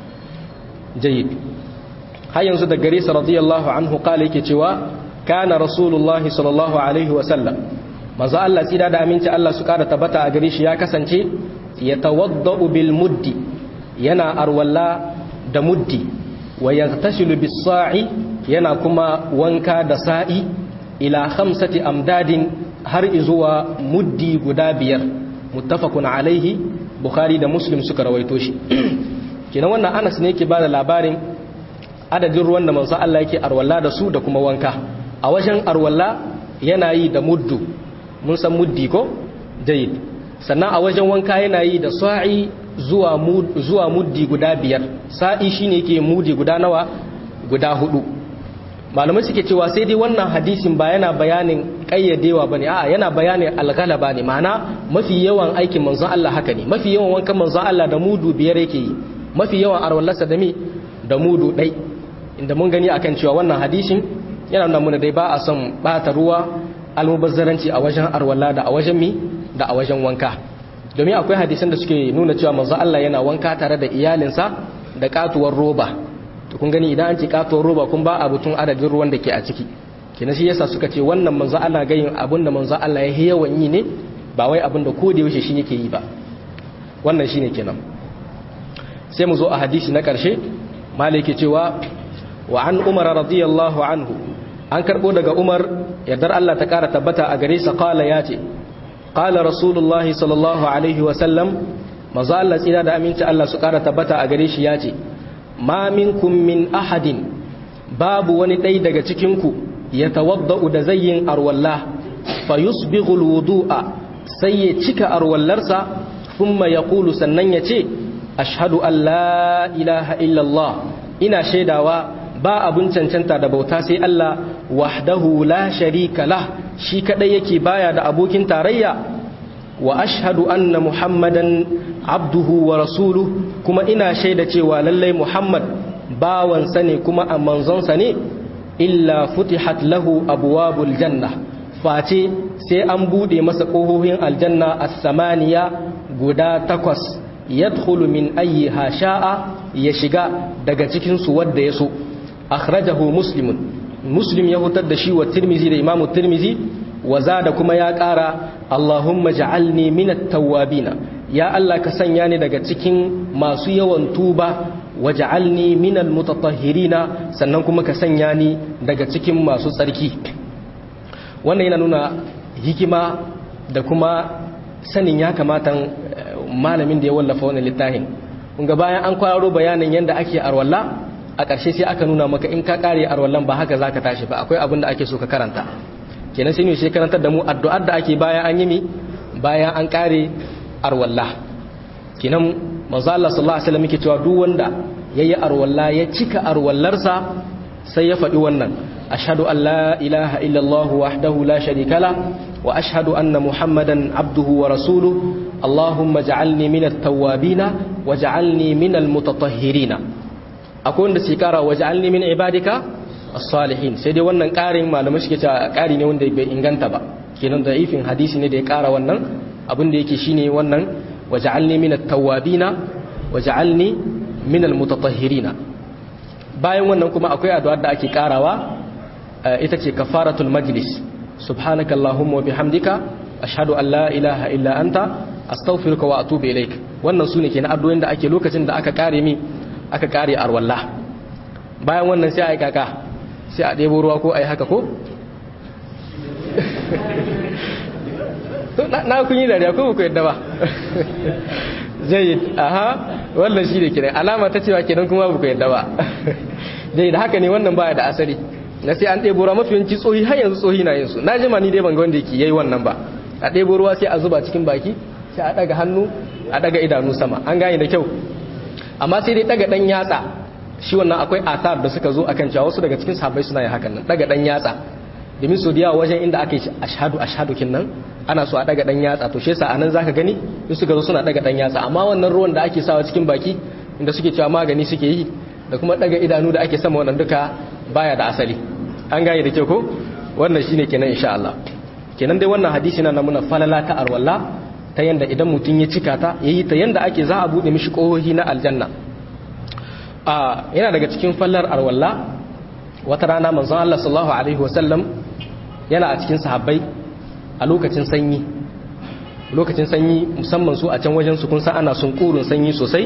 [SPEAKER 1] jayyid har yanzu da gare sa radiyallahu anhu kala yake cewa kana rasulullahi sallallahu alaihi wa sallam manzo Allah tsira da aminci Allah su kara tabbata a gare shi ya kasance ya tawaddau bil muddi yana arwalla da muddi wa yaghtasilu bis sa'i yana kuma wanka da sa'i ila khamsati amdadin har izuwa muddi guda biyar muttafaqun alaihi bukhari da muslim suka rawaito shi kenan wannan Anas ne yake bada labarin adadin ruwan da manzo Allah yake arwalla da su da kuma wanka a wajen arwalla yana yi da muddu mun san muddi ko jayyid sannan a wajen wanka yana yi da sa'i zuwa zuwa muddi guda biyar sa'i shine yake muddi guda nawa guda hudu malamai suke cewa sai dai wannan hadisin ba yana bayanin kayyadewa bane a'a yana bayanin alghalaba ne ma'ana mafi yawan aikin manzon Allah haka ne mafi yawan wankan manzon Allah da mudu biyar yake yi mafi yawan arwallarsa da mi da mudu dai inda mun gani akan cewa wannan hadisin yana nuna mana dai ba a son bata ruwa almubazzaranci a wajen arwalla da a wajen mi da a wajen wanka domin akwai hadisan da suke nuna cewa manzo Allah yana wanka tare da iyalinsa da katuwar roba to kun gani idan an ce katuwar roba kun ba abutun adadin ruwan da ke a ciki kenan shi yasa suka ce wannan manzo Allah ga yin abin da manzo Allah ya yawan yi ne ba wai abin da ko da yaushe shi yake yi ba wannan shine kenan sai mu zo a hadisi na karshe malike cewa wa an umar radiyallahu anhu an karbo daga umar yardar Allah ta kara tabbata a gare sa qala yace qala rasulullah sallallahu alaihi wa sallam manzo Allah tsira da aminci Allah su kara tabbata a gare shi yace ma minkum min ahadin babu wani dai daga cikin ku yatawaddau da zayyin arwallah fayusbighu alwudu'a sai ya cika arwallarsa thumma yaqulu sannan yace ashhadu an la ilaha illallah ina shaidawa ba abun cancanta da bauta sai Allah wahdahu la sharika lah shi kadai yake baya da abokin tarayya wa ashhadu anna muhammadan abduhu wa rasuluhu kuma ina shaida cewa lallai muhammad bawansa ne kuma a manzonsa ne illa futihat lahu abwabul janna face sai an bude masa kohohin aljanna as-samaniya guda takwas yadkhulu min ayyiha sha'a ya shiga daga cikin su wanda yaso akhrajahu muslimun muslim ya hutar da shi wa tirmizi da imamu tirmizi wa zada kuma ya kara allahumma ja'alni minat tawwabina ya Allah ka sanya ni daga cikin masu yawan tuba wa ja'alni minal mutatahhirina sannan kuma ka sanya ni daga cikin masu tsarki wannan yana nuna hikima da kuma sanin ya kamata malamin da ya wallafa wannan littafin kunga bayan an kwararo bayanin yadda ake arwalla a ƙarshe sai aka nuna maka in ka ƙare arwallan ba haka zaka tashi ba akwai abin da ake so ka karanta kenan sai ne shi karantar da mu addu'ar da ake bayan an yi mi bayan an ƙare arwalla kenan manzo Allah sallallahu alaihi wasallam yake cewa duk wanda yayi arwalla ya cika arwallarsa sai ya faɗi wannan ashhadu an la ilaha illallah wahdahu la sharika la wa ashhadu anna muhammadan abduhu wa rasuluhu allahumma ja'alni minat tawwabina wa ja'alni minal mutatahhirina akwai wanda sai kara wa ja'alni min ibadika as-salihin sai dai wannan karin malamai suke cewa kari ne wanda bai inganta ba kenan da ifin hadisi ne da ya kara wannan abin da yake shine wannan wa ja'alni minat tawwabina wa ja'alni minal mutatahhirina bayan wannan kuma akwai addu'ar da ake karawa ita ce kafaratul majlis subhanaka allahumma wa bihamdika ashhadu an la ilaha illa anta astaghfiruka wa atubu ilaik wannan sune kenan addu'o'in da ake lokacin da aka kare mi aka kare arwalla bayan wannan sai ai kaka sai a ɗebo ruwa ko ai haka ko na kun yi dariya ko ku yadda ba jayyid aha wannan shi ne kenan alama ta cewa kenan kuma ba ku yadda ba jayyid haka ne wannan baya da asali na sai an ɗebo ruwa mafi yanci tsohi har yanzu tsohi na yin su na jima ni dai ban ga wanda yake yayi wannan ba a ɗebo ruwa sai a zuba cikin baki sai a daga hannu a daga idanu sama an gane da kyau amma sai dai daga dan yatsa shi wannan akwai asar da suka zo akan cewa wasu daga cikin sahabbai suna yin hakan nan daga dan yatsa domin so da yawa wajen inda aka yi ashhadu ashhadu kinnan ana so a daga dan yatsa to shi yasa anan zaka gani in suka zo suna daga dan yatsa amma wannan ruwan da ake sawa cikin baki inda suke cewa magani suke yi da kuma daga idanu da ake sama wannan duka baya da asali an gane da kyau ko wannan shine kenan insha Allah kenan dai wannan hadisi na muna falala ta arwalla ta yanda idan mutum ya cika ta yayi ta yanda ake za a bude mishi kohohi na aljanna a yana daga cikin fallar arwalla wata rana manzon Allah sallallahu alaihi wasallam yana a cikin sahabbai a lokacin sanyi lokacin sanyi musamman su a can wajen su kun san ana sun kurun sanyi sosai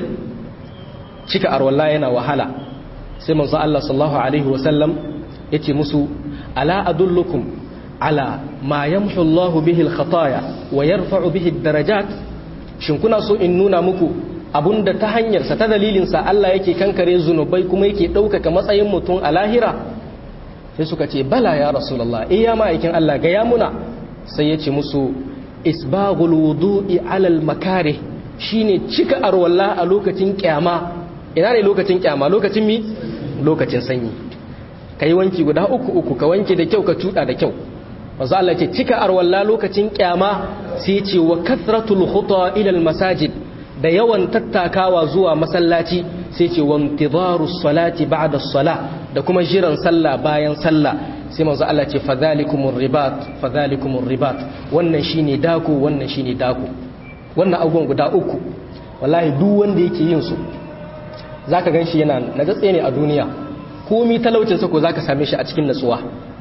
[SPEAKER 1] cika arwalla yana wahala sai manzon Allah sallallahu alaihi wasallam yace musu ala adullukum ala ma yamhu Allahu bihi al-khataya wa yarfa'u bihi ad-darajat shin kuna so in nuna muku abunda ta hanyar sa ta dalilin sa Allah yake kankare zunubai kuma yake ɗaukaka matsayin mutum a lahira sai suka ce bala ya rasulullah eh ya ma'aikin Allah ga ya muna sai ya ce musu isbaghul wudu'i ala al-makarih shine cika arwalla a lokacin kyama ina ne lokacin kyama lokacin mi lokacin sanyi kai wanki guda uku uku ka wanke da kyau ka tuda da kyau manzo Allah ce cika arwalla lokacin kyama sai ce wa kathratul khuta ila al masajid da yawan tattakawa zuwa masallaci sai ce wa intidaru salati ba'da salah da kuma jiran sallah bayan sallah sai manzo Allah ce fadhalikumur ribat fadhalikumur ribat wannan shine dako wannan shine dako wannan abubuwan guda uku wallahi duk wanda yake yin su zaka ganshi yana nagatse ne a duniya komi talaucin sa ko zaka same shi a cikin natsuwa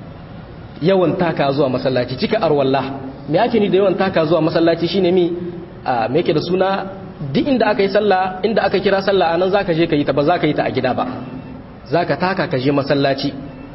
[SPEAKER 1] yawan taka zuwa masallaci cika arwalla me ake ni da yawan taka zuwa masallaci shine mi me yake da suna duk inda aka yi sallah inda aka kira sallah anan zaka je ka yi ta ba zaka yi ta a gida ba zaka taka ka je masallaci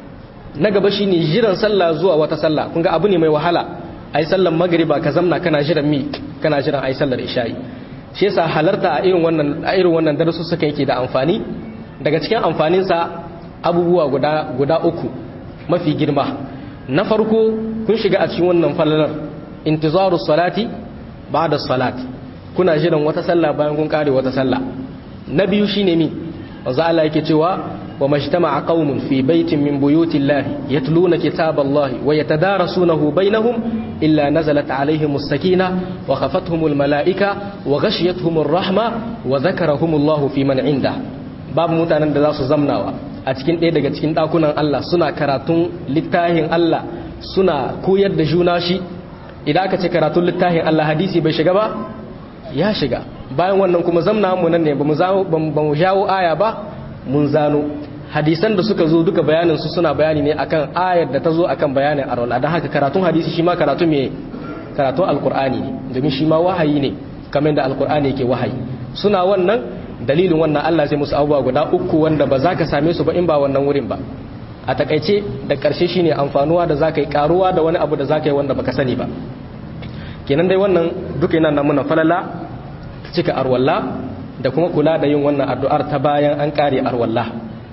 [SPEAKER 1] na gaba shine jiran sallah zuwa wata sallah kun ga abu ne mai wahala ai sallar magriba ka zamna kana jiran mi kana jiran ai sallar isha'i shi yasa halarta a irin wannan a irin wannan darasu suka yake da amfani daga cikin amfanin sa abubuwa guda guda uku mafi girma na farko kun shiga a cikin wannan falalar intizaru salati ba'da salat kuna jiran wata sallah bayan kun kare wata sallah na biyu shine mi manzo Allah yake cewa wa majtama'a qaumun fi baitin min buyutillahi yatluna kitaballahi wa yatadarasunahu bainahum illa nazalat alaihim as-sakina wa khafathum al-mala'ika wa ghashiyatuhum ar-rahma wa dhakarahumullahu fi man 'inda babu mutanen da za su zamnawa a cikin ɗaya daga cikin ɗakunan Allah suna karatun littafin Allah suna koyar da juna shi idan aka ce karatun littafin Allah hadisi bai shiga ba ya shiga bayan wannan kuma zamna mu nan ne ba mu jawo aya ba mun zano hadisan da suka zo duka bayanin su suna bayani ne akan ayar da ta zo akan bayanin arwala don haka karatun hadisi shi ma karatu me karatun alkur'ani ne domin shi ma wahayi ne kamar da alkur'ani yake wahayi suna wannan dalilin wannan Allah zai musu abubuwa guda uku wanda ba za ka same su ba in ba wannan wurin ba a takaice da ƙarshe shine amfanuwa da za ka yi karuwa da wani abu da za ka yi wanda baka sani ba kenan dai wannan duka yana nan muna falala cika arwalla da kuma kula da yin wannan addu'ar ta bayan an kare arwalla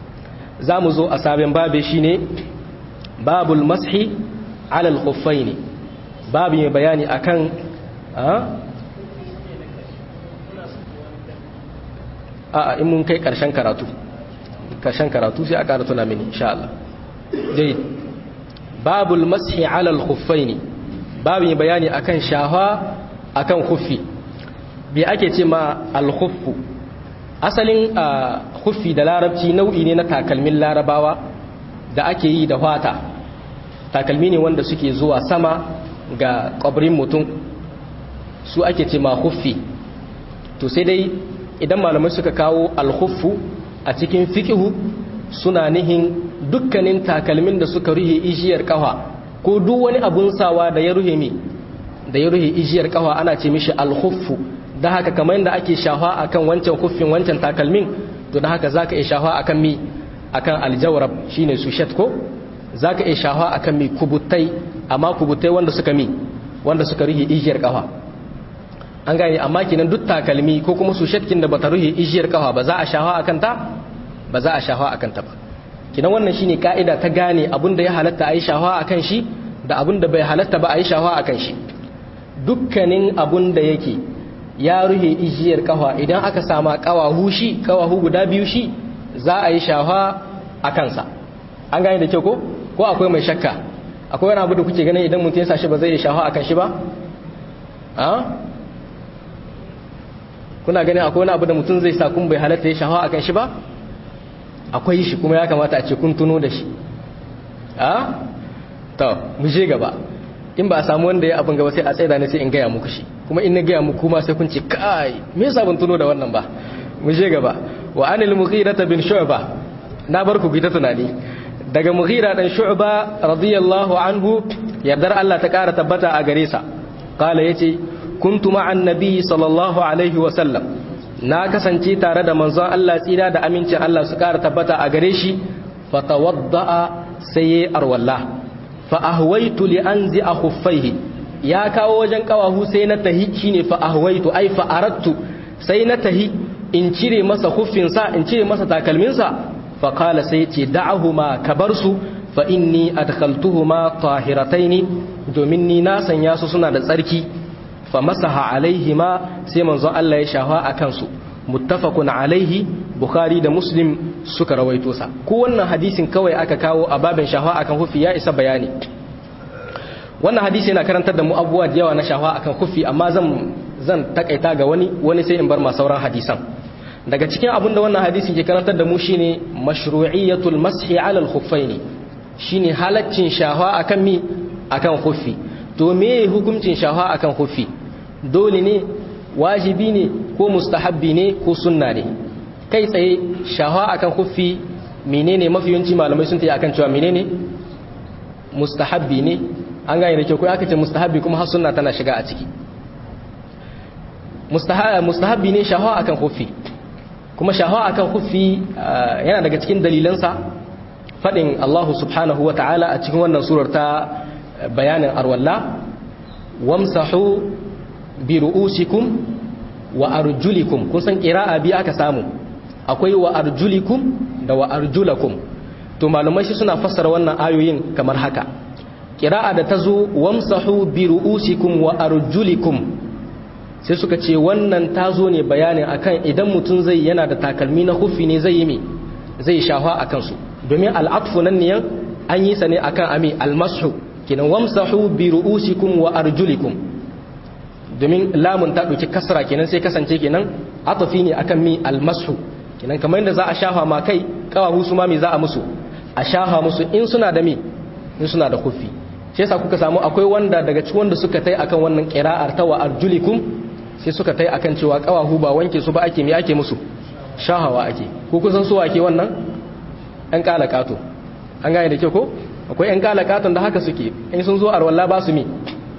[SPEAKER 1] za mu zo a sabon babe shine babul mashi alal khuffaini babu mai bayani akan a in mun kai karshen karatu karshen karatu sai a ƙara tuna mini insha Allah dai babul mashi alal khuffaini babu mai bayani akan shafa akan khuffi bi ake ce ma al-khuffu asalin khuffi da larabci nau'i ne na takalmin larabawa da ake yi da fata takalmi ne wanda suke zuwa sama ga kwabrin mutum su ake ce ma khuffi to sai dai idan malamai suka kawo al-khuffu a cikin fiqhu suna nihin dukkanin takalmin da suka ruhe ijiyar kafa ko duk wani abun sawa da ya ruhe mi da ya ruhe ijiyar kafa ana ce mishi al-khuffu da haka kamar yadda ake shafa akan wancan kuffin wancan takalmin to da haka zaka iya shafa akan mi akan aljawrab shine su shat ko zaka iya shafa akan mi kubutai amma kubutai wanda suka mi wanda suka rihi ijiyar kafa an gane amma kinan duk takalmi ko kuma su shatkin da bata rihi ijiyar kafa ba za a shafa akan ta ba za a shafa akan ta ba kinan wannan shine kaida ta gane abinda ya halatta a yi shafa akan shi da abinda bai halatta ba a yi shafa akan shi dukkanin abun da yake ya ruhe ijiyar kafa idan aka sama kawahu shi kawahu guda biyu shi za a yi shafa a kansa an gane da kyau ko ko akwai mai shakka akwai wani abu da kuke ganin idan mutum ya sa shi ba zai yi shafa a kan shi ba a kuna ganin akwai wani abu da mutum zai sa kun bai halatta ya shafa a kan shi ba akwai shi kuma ya kamata a ce kun tuno da shi a to mu je gaba in ba a samu wanda ya abin gaba sai a tsaida ne sai in gaya muku shi kuma in na gaya muku kuma sai kun ce kai me yasa ban tuno da wannan ba mu je gaba wa anil mughirata bin shu'ba na bar ku ta tunani daga mughira dan shu'ba radiyallahu anhu yardar Allah ta kara tabbata a gare sa qala yace kuntu ma'an nabi sallallahu alaihi wa sallam na kasance tare da manzon Allah tsira da amincin Allah su kara tabbata a gare shi fatawadda'a sai yayi arwalla fa ahwaitu li anzi khuffaihi ya kawo wajen kawahu sai na tahi shine fa ahwaitu ai fa aradtu sai na tahi in cire masa huffinsa in cire masa takalminsa fa qala sai ce da'ahuma kabarsu fa inni adkhaltuhuma tahirataini domin ni na sanya su suna da tsarki fa masaha alaihima sai manzon Allah ya shafa akan su muttafaqun alaihi bukhari da muslim suka rawaito sa ko wannan hadisin kawai aka kawo a babin shafa akan hufi ya isa bayani wannan hadisi yana karantar da mu abubuwa da yawa na shafa akan hufi amma zan zan takaita ga wani wani sai in bar ma sauran hadisan daga cikin abin da wannan hadisin ke karantar da mu shine mashru'iyatul mashi ala al-khuffaini shine halaccin shafa akan mi akan hufi to me hukuncin shafa akan hufi dole ne wajibi ne ko mustahabbi ne ko sunna ne kai tsaye shafa akan hufi menene mafi yawanci malamai sun tayi akan cewa menene mustahabbi ne an gane da kyau ko aka ce mustahabbi kuma har sunna tana shiga a ciki mustahabbi ne shahawa akan hufi kuma shahawa akan hufi yana daga cikin dalilansa fadin Allah subhanahu wa ta'ala a cikin wannan surar ta bayanin arwalla wamsahu bi ru'usikum wa arjulikum kun san qira'a bi aka samu akwai wa arjulikum da wa arjulakum to malumai shi suna fassara wannan ayoyin kamar haka qira'a da tazo wamsahu bi ru'usikum wa arjulikum sai suka ce wannan ta zo ne bayanin akan idan mutum zai yana da takalmi na hufi ne zai yi mi zai shafa a kansu domin al'atfu nan niyan an yi sa ne akan ami almasu kinan wamsahu bi ru'usikum wa arjulikum domin lamun ta ɗauki kasra kenan sai kasance kenan atafi ne akan mi almasu kenan kamar yadda za a shafa ma kai kawahu su ma mi za a musu a shafa musu in suna da mi in suna da hufi shi yasa kuka samu akwai wanda daga cikin wanda suka tai akan wannan qira'ar ta wa arjulikum sai suka tai akan cewa kawahu ba wanke su ba ake mi ake musu shahawa ake ko kusan su ake wannan ɗan kalakato an gane da ke ko akwai ɗan kalakaton da haka suke in sun zo arwalla ba su mi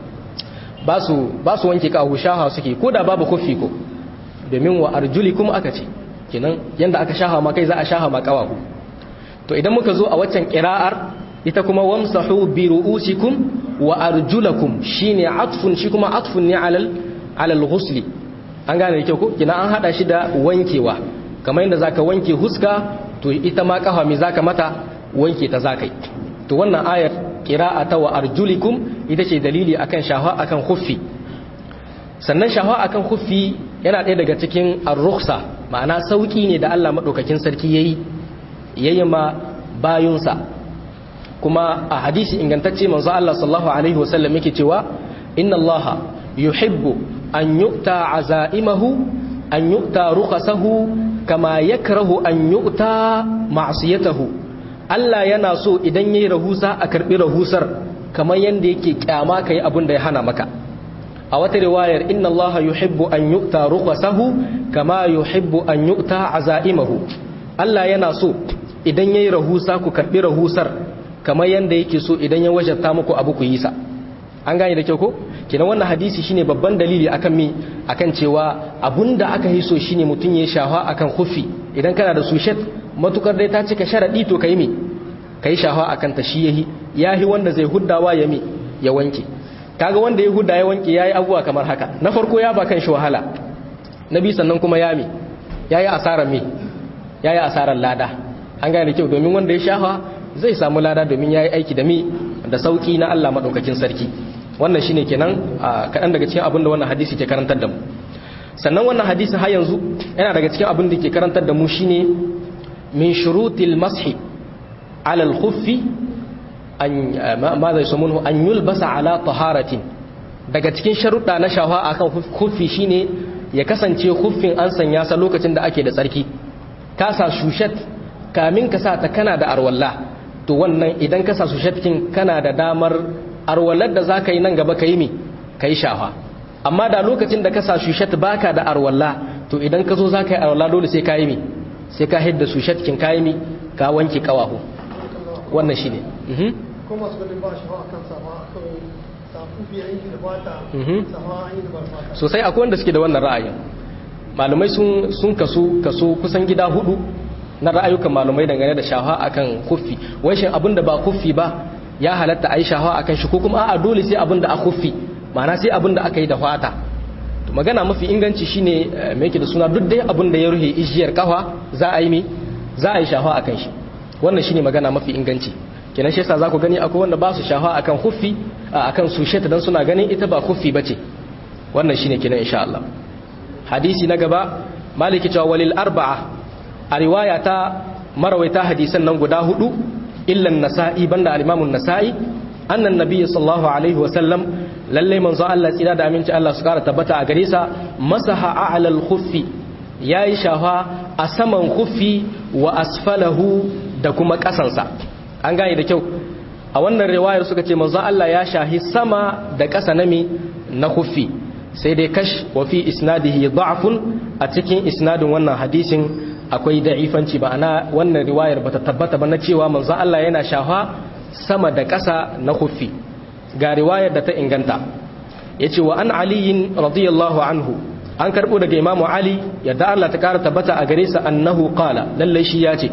[SPEAKER 1] ba su ba su wanke kawahu shahawa suke ko da babu kofi ko domin wa arjulikum aka ce kenan yanda aka shahawa ma kai za a shahawa ma kawahu to idan muka zo a waccan qira'ar ita kuma wamsahu bi ru'usikum wa arjulakum shine atfun shi kuma atfun ne alal alal ghusli an gane da kyau ko kina an hada shi da wankewa kamar yadda zaka wanke huska to ita ma kafa me zaka mata wanke ta zakai to wannan ayar qira'ata wa arjulikum ita ce dalili akan shafa akan khuffi sannan shafa akan khuffi yana ɗaya daga cikin ar-rukhsa ma'ana sauki ne da Allah madaukakin sarki yayi yayi ma bayunsa kuma a hadisi ingantacce manzo Allah sallallahu alaihi wasallam yake cewa inna Allah yuhibbu an yu'ta azaimahu an yu'ta rukhasahu kama yakrahu an yu'ta ma'siyatahu Allah yana so idan yayi rahusa a karbi rahusar kamar yanda yake kyama kai abin da ya hana maka a wata riwayar inna Allah yuhibbu an yu'ta rukhasahu kama yuhibbu an yu'ta azaimahu Allah yana so idan yayi rahusa ku karbi rahusar kamar yanda yake so idan ya wajabta muku abu ku yi sa an gane da kyau ko kenan wannan hadisi shine babban dalili akan mi akan cewa abunda aka yi so shine mutun ya shafa akan khufi idan kana da sushet matukar dai ta cika sharadi to kai mi kai shafa akan ta shi yahi yahi wanda zai huddawa ya mi ya wanke kaga wanda ya hudda ya wanke yayi abuwa kamar haka na farko ya ba kan shi wahala nabi sannan kuma ya mi yayi asarar mi yayi asarar lada an gane da kyau domin wanda ya shafa zai samu lada domin yayi aiki da mi da sauki na Allah madaukakin sarki wannan shine kenan kaɗan daga cikin abin da wannan hadisi ke karantar da mu sannan wannan hadisi har yanzu yana daga cikin abin da ke karantar da mu shine min shurutil mashi ala al-khuffi an ma zai samunhu an yulbasa ala taharatin daga cikin sharuɗa na shafa akan khuffi shine ya kasance khuffin an sanya sa lokacin da ake da tsarki ka sa shushat kamin ka sa ta kana da arwalla to wannan idan ka sa shushat kin kana da damar arwallar da zaka yi nan gaba kai mi kai shafa amma da lokacin da ka sa shushat baka da arwalla to idan ka zo zaka yi arwalla dole sai ka yi mi sai ka hidda shushat kin ka yi mi ka wanke kawahu wannan shine mhm
[SPEAKER 2] ko masu ganin ba shafa akan sama akan safu biya yanki da bata sama an yi da ba fata
[SPEAKER 1] sosai akwai wanda suke da wannan ra'ayin malamai sun sun kaso kaso kusan gida hudu na ra'ayukan malamai dangane da shafa akan kuffi wai shin abinda ba kuffi ba ya halatta ayi shafa akan shi ko kuma a'a dole sai abinda a kuffi ma'ana sai abinda aka yi da fata to magana mafi inganci shine me yake da suna duk dai abinda ya ruhe ijiyar kafa za a yi mi za a yi shafa akan shi wannan shine magana mafi inganci kenan shi yasa za ku gani akwai wanda ba su shafa akan huffi akan susheta dan suna ganin ita ba huffi bace wannan shine kenan insha Allah hadisi na gaba maliki cewa walil arba'a a riwaya ta marawaita hadisan nan guda hudu illa nasa'i banda al-imam an-nasa'i annan nabiyyi sallallahu alaihi wa sallam lalle manzo Allah tsira da aminci Allah su kara tabbata a gare sa masaha a'la al-khuffi yayi shafa a saman khuffi wa asfalahu da kuma kasansa an gane da kyau a wannan riwayar suka ce manzo Allah ya shahi sama da ƙasa na mi na khuffi sai dai kash wa fi isnadihi da'fun a cikin isnadin wannan hadisin akwai da'ifanci ba ana wannan riwayar bata tabbata ba na cewa manzo Allah yana shafa sama da ƙasa na khuffi ga riwayar da ta inganta yace wa an aliyin radiyallahu anhu an karbo daga imamu ali yadda Allah ta kara tabbata a gare sa annahu qala lalle shi yace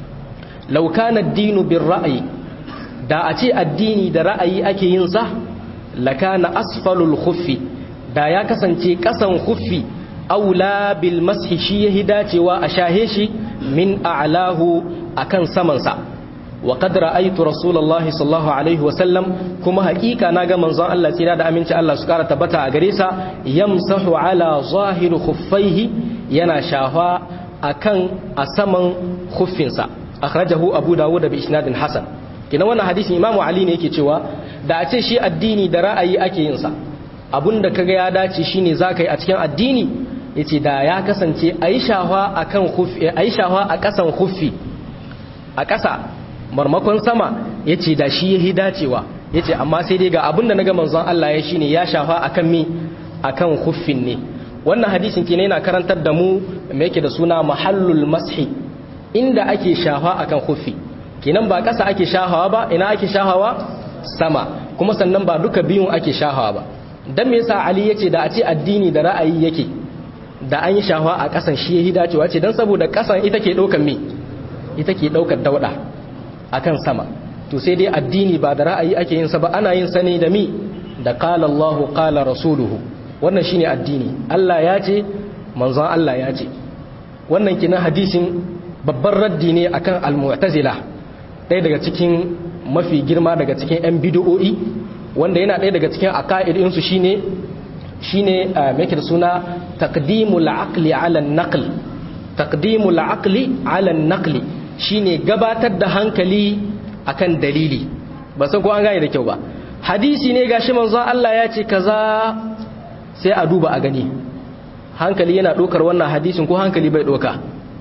[SPEAKER 1] law kana ad-dinu bir ra'yi da a ce addini da ra'ayi ake yin sa lakana asfalul khuffi da ya kasance kasan khuffi aula bil mashi shi yahi dacewa a shahe shi min a'lahu akan saman sa wa qad ra'aytu rasulullahi sallallahu alaihi wa sallam kuma haƙiƙa naga manzon Allah tsira da aminci Allah su kara tabbata a gare sa yamsahu ala zahir khuffaihi yana shafa akan a saman khuffinsa akhrajahu abu dawud bi isnadin hasan kina wannan hadisin imamu ali ne yake cewa da a ce shi addini da ra'ayi ake yin sa abinda kaga ya dace shine zaka yi a cikin addini yace da ya kasance ayi shafa akan khuffi ayi shafa a kasan khuffi a kasa marmakon sama yace da shi yahi dacewa yace amma sai dai ga abinda naga manzon Allah ya shine ya shafa akan mi akan khuffin ne wannan hadisin kenan yana karantar da mu me yake da suna mahallul mashi inda ake shafa akan khuffi kenan ba ƙasa ake shahawa ba ina ake shahawa sama kuma sannan ba duka biyun ake shahawa ba dan me yasa ali yace da a ce addini da ra'ayi yake da an yi shahawa a ƙasan shi yayi dacewa ce dan saboda ƙasan ita ke daukar me ita ke daukar dauda akan sama to sai dai addini ba da ra'ayi ake yin sa ba ana yin sa ne da mi da qala Allah qala rasuluhu wannan shine addini Allah ya ce manzon Allah ya ce wannan kina hadisin babban raddi ne akan al-mu'tazila ɗaya daga cikin mafi girma daga cikin 'yan bidiyo'i wanda yana ɗaya daga cikin aka'idinsu shine shine mai da suna taqdimul aqli ala naql taqdimul aqli ala naqli shine gabatar da hankali akan dalili ba san ko an gane da kyau ba hadisi ne gashi manzo Allah ya ce kaza sai a duba a gani hankali yana ɗaukar wannan hadisin ko hankali bai ɗauka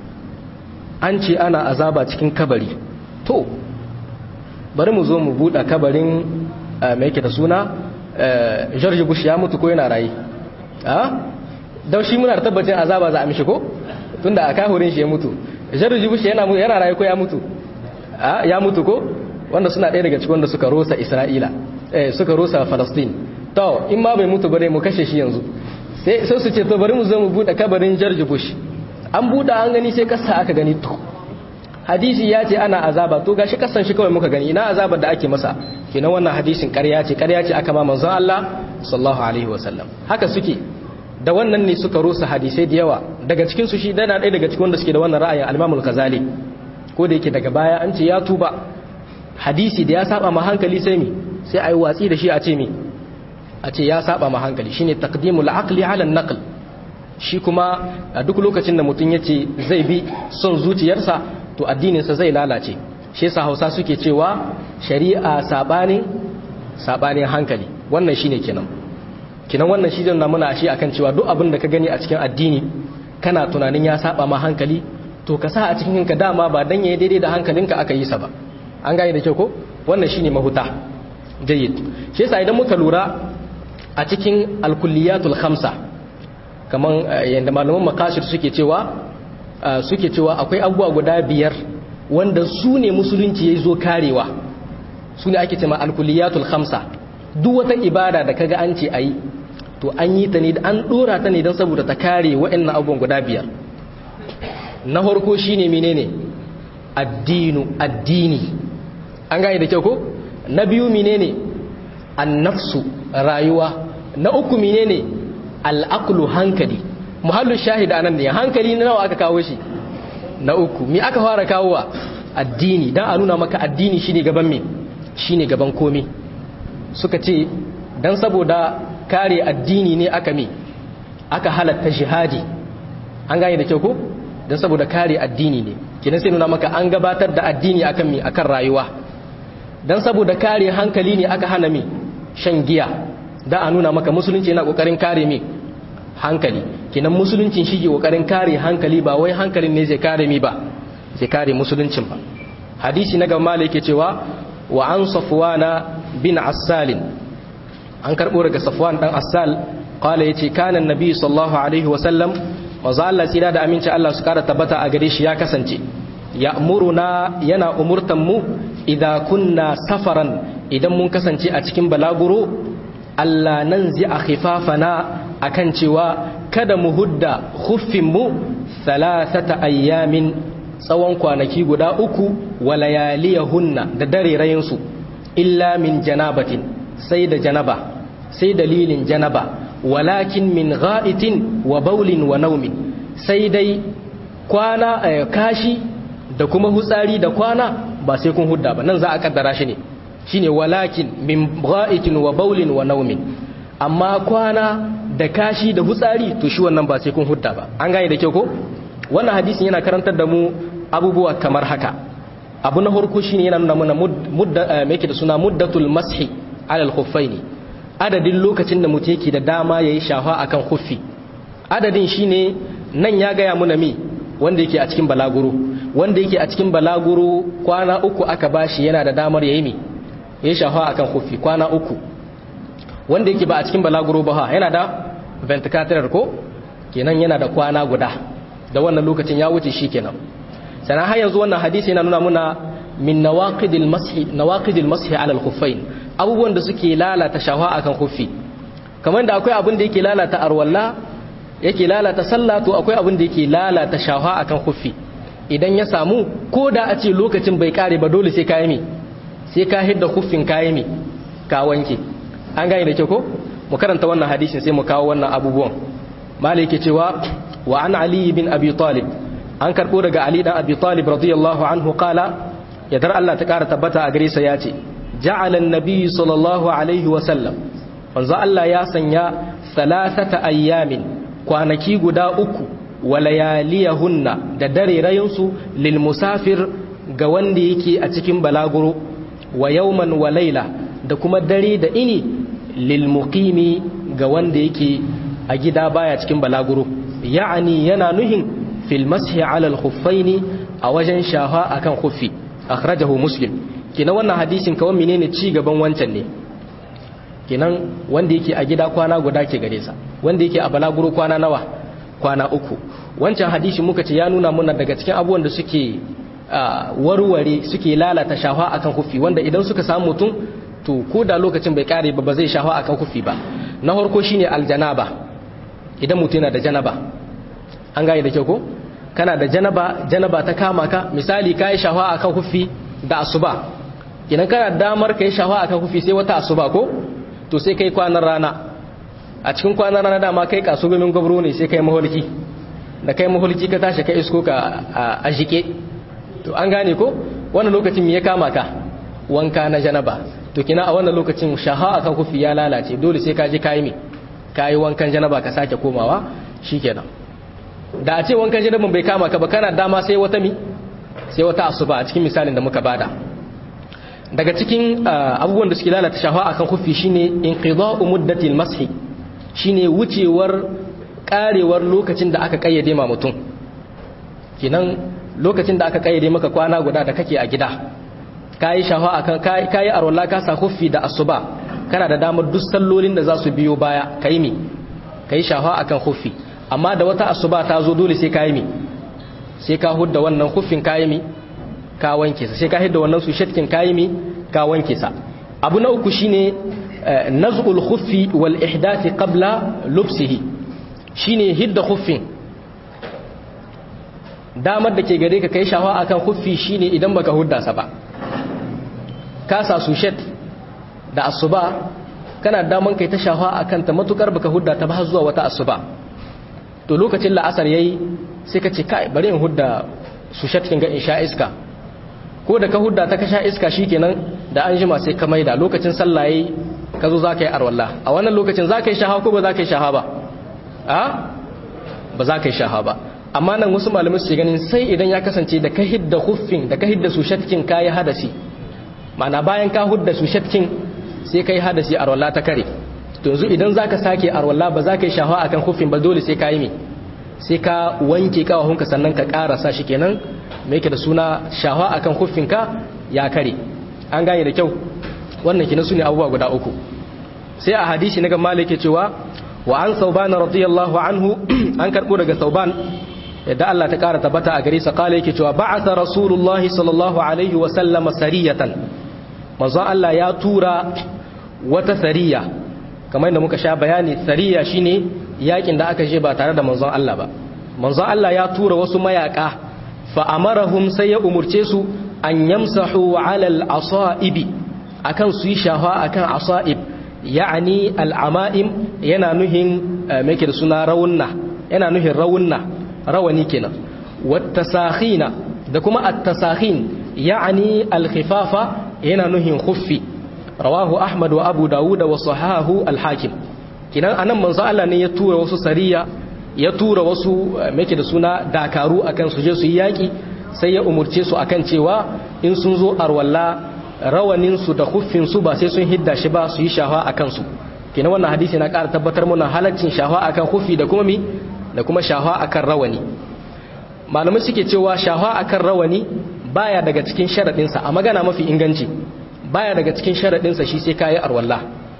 [SPEAKER 1] an ce ana azaba cikin kabari to bari mu zo mu buɗe kabarin mai yake da suna george bush ya mutu ko yana raye a don shi muna da tabbacin azaba za a mishi ko tunda a kahurin shi ya mutu george bush yana yana raye ko ya mutu a ya mutu ko wanda suna ɗaya daga cikin wanda suka rosa isra'ila eh suka rosa palestine to in ma bai mutu bare mu kashe shi yanzu sai sai su ce to bari mu zo mu buɗe kabarin george bush an buɗe an gani sai kasa aka gani to hadisi ya ce ana azaba to gashi kasan shi kawai muka gani ina azabar da ake masa kenan wannan hadisin ƙarya ce ƙarya ce aka ma manzon Allah sallallahu alaihi wasallam haka suke da wannan ne suka rusa hadisai da yawa daga cikin su shi dana ɗaya daga cikin wanda suke da wannan ra'ayin al-Imam al-Ghazali ko da yake daga baya an ce ya tuba hadisi da ya saba ma hankali sai mi sai ayi watsi da shi a ce mi a ce ya saba ma hankali shine taqdimul aqli ala naql shi kuma a duk lokacin da mutum yace zai bi son zuciyarsa to addininsa zai lalace shi yasa Hausa suke cewa shari'a sabanin sabanin hankali wannan shine kenan kenan wannan shi na muna shi akan cewa duk abin da ka gani a cikin addini kana tunanin ya saba ma hankali to ka sa a cikin ka dama ba dan yayi daidai da hankalinka aka yi sa ba an gane da kyau ko wannan shine mahuta jayyid shi yasa idan muka lura a cikin alkulliyatul khamsa kaman yanda malaman makashir suke cewa suke cewa akwai abubuwa guda biyar wanda su ne musulunci ya zo karewa su ne ake cewa alkulliyatul khamsa duk wata ibada da kaga an ce ayi to an yi ta ne an dora ta ne don saboda ta kare waɗannan abubuwan guda biyar na farko shine menene addinu addini an gane da kyau ko na biyu menene annafsu rayuwa na uku menene al'aqlu hankali muhallu shahida anan ne hankali na nawa aka kawo shi na uku mi aka fara kawowa addini dan a nuna maka addini shine gaban me shine gaban komai suka ce dan saboda kare addini ne aka me aka halatta jihadi an gane da kyau ko dan saboda kare addini ne kinan sai nuna maka an gabatar da addini akan me akan rayuwa dan saboda kare hankali ne aka hana me shan giya da a nuna maka musulunci yana kokarin kare me hankali kinan musuluncin shi ke kokarin kare hankali ba wai hankalin ne zai kare mi ba zai kare musuluncin ba hadisi na gaba yake cewa wa an safwana bin assalin an karbo daga safwan dan assal qala yace kana annabi sallallahu alaihi wa sallam manzo Allah tsira da aminci Allah su kara tabbata a gare shi ya kasance ya'muruna yana umurtan mu idza kunna safaran idan mun kasance a cikin balaguro Allah nan zai a khifafana akan cewa kada mu hudda khuffinmu thalathata ayyamin tsawon kwanaki guda uku wa layaliyahunna da dare rayinsu illa min janabatin sai da janaba sai dalilin janaba walakin min gha'itin wa baulin wa naumin sai dai kwana kashi da kuma hutsari da kwana ba sai kun hudda ba nan za a kaddara shi ne shine walakin min gha'itin wa baulin wa naumin amma kwana da kashi da hutsari to shi wannan ba sai kun hudda ba an gane da kyau ko wannan hadisin yana karantar da mu abubuwa kamar haka abu na farko shine yana nuna mana mudda me yake da suna muddatul mashi ala al-khuffaini adadin lokacin da mutum yake da dama yayi shafa akan khuffi adadin shine nan ya gaya muna mi wanda yake a cikin balaguro wanda yake a cikin balaguro kwana uku aka bashi yana da damar yayi mi yayi shafa akan khuffi kwana uku wanda yake ba a cikin balaguro ba yana da ventilator ko kenan yana da kwana guda da wannan lokacin ya wuce shi kenan sannan har yanzu wannan hadisi yana nuna muna min nawaqidil mashi nawaqidil mashi ala al-khuffain abubuwan da suke lalata shawa akan khuffi kamar da akwai abin da yake lalata arwalla yake lalata sallah to akwai abin da yake lalata shawa akan khuffi idan ya samu ko da a ce lokacin bai kare ba dole sai ka yi mi sai ka hidda khuffin ka yi mi ka wanke an gane da kyau ko mu karanta wannan hadisin sai mu kawo wannan abubuwan malai yake cewa wa an ali bin abi talib an karbo daga ali dan abi talib radiyallahu anhu qala yadar Allah ta kara tabbata a gare sa yace ja'ala an-nabi sallallahu alaihi wa sallam manzo Allah ya sanya thalathata ayyamin kwanaki guda uku wa layaliyahunna da dare rayunsu lil musafir ga wanda yake a cikin balaguro wa yawman wa layla da kuma dare da ini lil muqimi ga wanda yake a gida baya cikin balaguro ya'ani yana nuhin fil mashi ala al khuffaini a wajen shafa akan khuffi akhrajahu muslim kina wannan hadisin kawai menene ci gaban wancan ne kinan wanda yake a gida kwana guda ke gare sa wanda yake a balaguro kwana nawa kwana uku wancan hadisi muka ce ya nuna muna daga cikin abubuwan da suke warware suke lalata shafa akan khuffi wanda idan suka samu mutum to ko da lokacin bai kare ba ba zai shafa akan khuffi ba na farko shine aljanaba idan mutum yana da janaba an gane da kyau ko kana da janaba janaba ta kama ka misali kai shafa akan khuffi da asuba idan kana damar kai shafa akan khuffi sai wata asuba ko to sai kai kwanan rana a cikin kwanan rana dama kai kasugumin gwabro ne sai kai maholki da kai maholki ka tashi ka isko ka a jike to an gane ko wannan lokacin me ya kama ka wanka na janaba to kina a wannan lokacin shaha akan kufi ya lalace dole sai ka je kayi me kayi wankan janaba ka sake komawa shikenan da a ce wankan janaban bai kama ka ba kana dama sai wata mi sai wata asuba a cikin misalin da muka bada daga cikin abubuwan da suke lalata shafa akan kufi shine inqida'u muddatil mashi shine wucewar karewar lokacin da aka kayyade ma mutum kinan lokacin da aka kayyade maka kwana guda da kake a gida kayi shafa akan kayi arwala ka sa kufi da asuba kana da damar duk sallolin da za su biyo baya kai mi kai shafa akan kufi amma da wata asuba ta zo dole sai kayi mi sai ka hudda wannan kufin kayi mi ka wanke sa sai ka hidda wannan su shatkin kayi mi ka wanke sa abu na uku shine naz'ul khuffi wal ihdath qabla lubsihi shine hidda khuffin damar da ke gare ka kai shawa akan khuffi shine idan baka hudda sa ba ka sa su shat da asuba kana daman kai ta shawa akan ta matukar baka hudda ta ba zuwa wata asuba to lokacin la'asar yayi sai ka ce kai bari in hudda su shatkin ga in sha iska ko da ka hudda ta ka sha iska shikenan da an jima sai ka maida lokacin sallah yayi ka zo zaka yi arwalla a wannan lokacin zaka yi shaha ko ba zaka yi shaha ba a ba zaka yi shaha ba amma nan wasu malamai su ganin sai idan ya kasance da ka hidda huffin da ka hidda su shatkin kayi hadasi ma'ana bayan ka hudda su shatkin sai kai hadasi arwalla ta kare to yanzu idan zaka sake arwalla ba zaka yi shaha akan huffin ba dole sai ka yi me sai ka wanke kawahunka sannan ka karasa shi kenan mai yake da suna shawa akan huffinka ya kare an gane da kyau wannan kina su ne abubuwa guda uku sai a hadisi na gama yake cewa wa an sauban radiyallahu anhu an karbo daga sauban yadda Allah ta kara tabbata a gare sa kala yake cewa ba'atha rasulullahi sallallahu alaihi wa sallama sariyatan manzon Allah ya tura wata sariya kamar yadda muka sha bayani sariya shine yakin da aka je ba tare da manzon Allah ba manzon Allah ya tura wasu mayaka fa amarahum sai ya umurce su an yamsahu ala al-asaibi akan su yi shafa akan asaib ya'ani al-amaim yana nuhin me da suna rawunna yana nuhin rawunna rawani kenan wattasakhina da kuma at-tasakhin ya'ani al-khifafa yana nuhin khuffi rawahu ahmad wa abu dawud wa sahahu al-hakim kinan anan manzo Allah ne ya tura wasu sariya ya tura wasu meke da suna dakaru akan su je su yi yaki sai ya umurce su akan cewa in sun zo arwalla rawanin su da kuffin su ba sai sun hidda shi ba su yi shafa akan su kinan wannan hadisi na ƙara tabbatar mana halaccin shafa akan kuffi da kuma mi da kuma shafa akan rawani malamai suke cewa shafa akan rawani baya daga cikin sharadin sa a magana mafi inganci baya daga cikin sharadin sa shi sai kai arwalla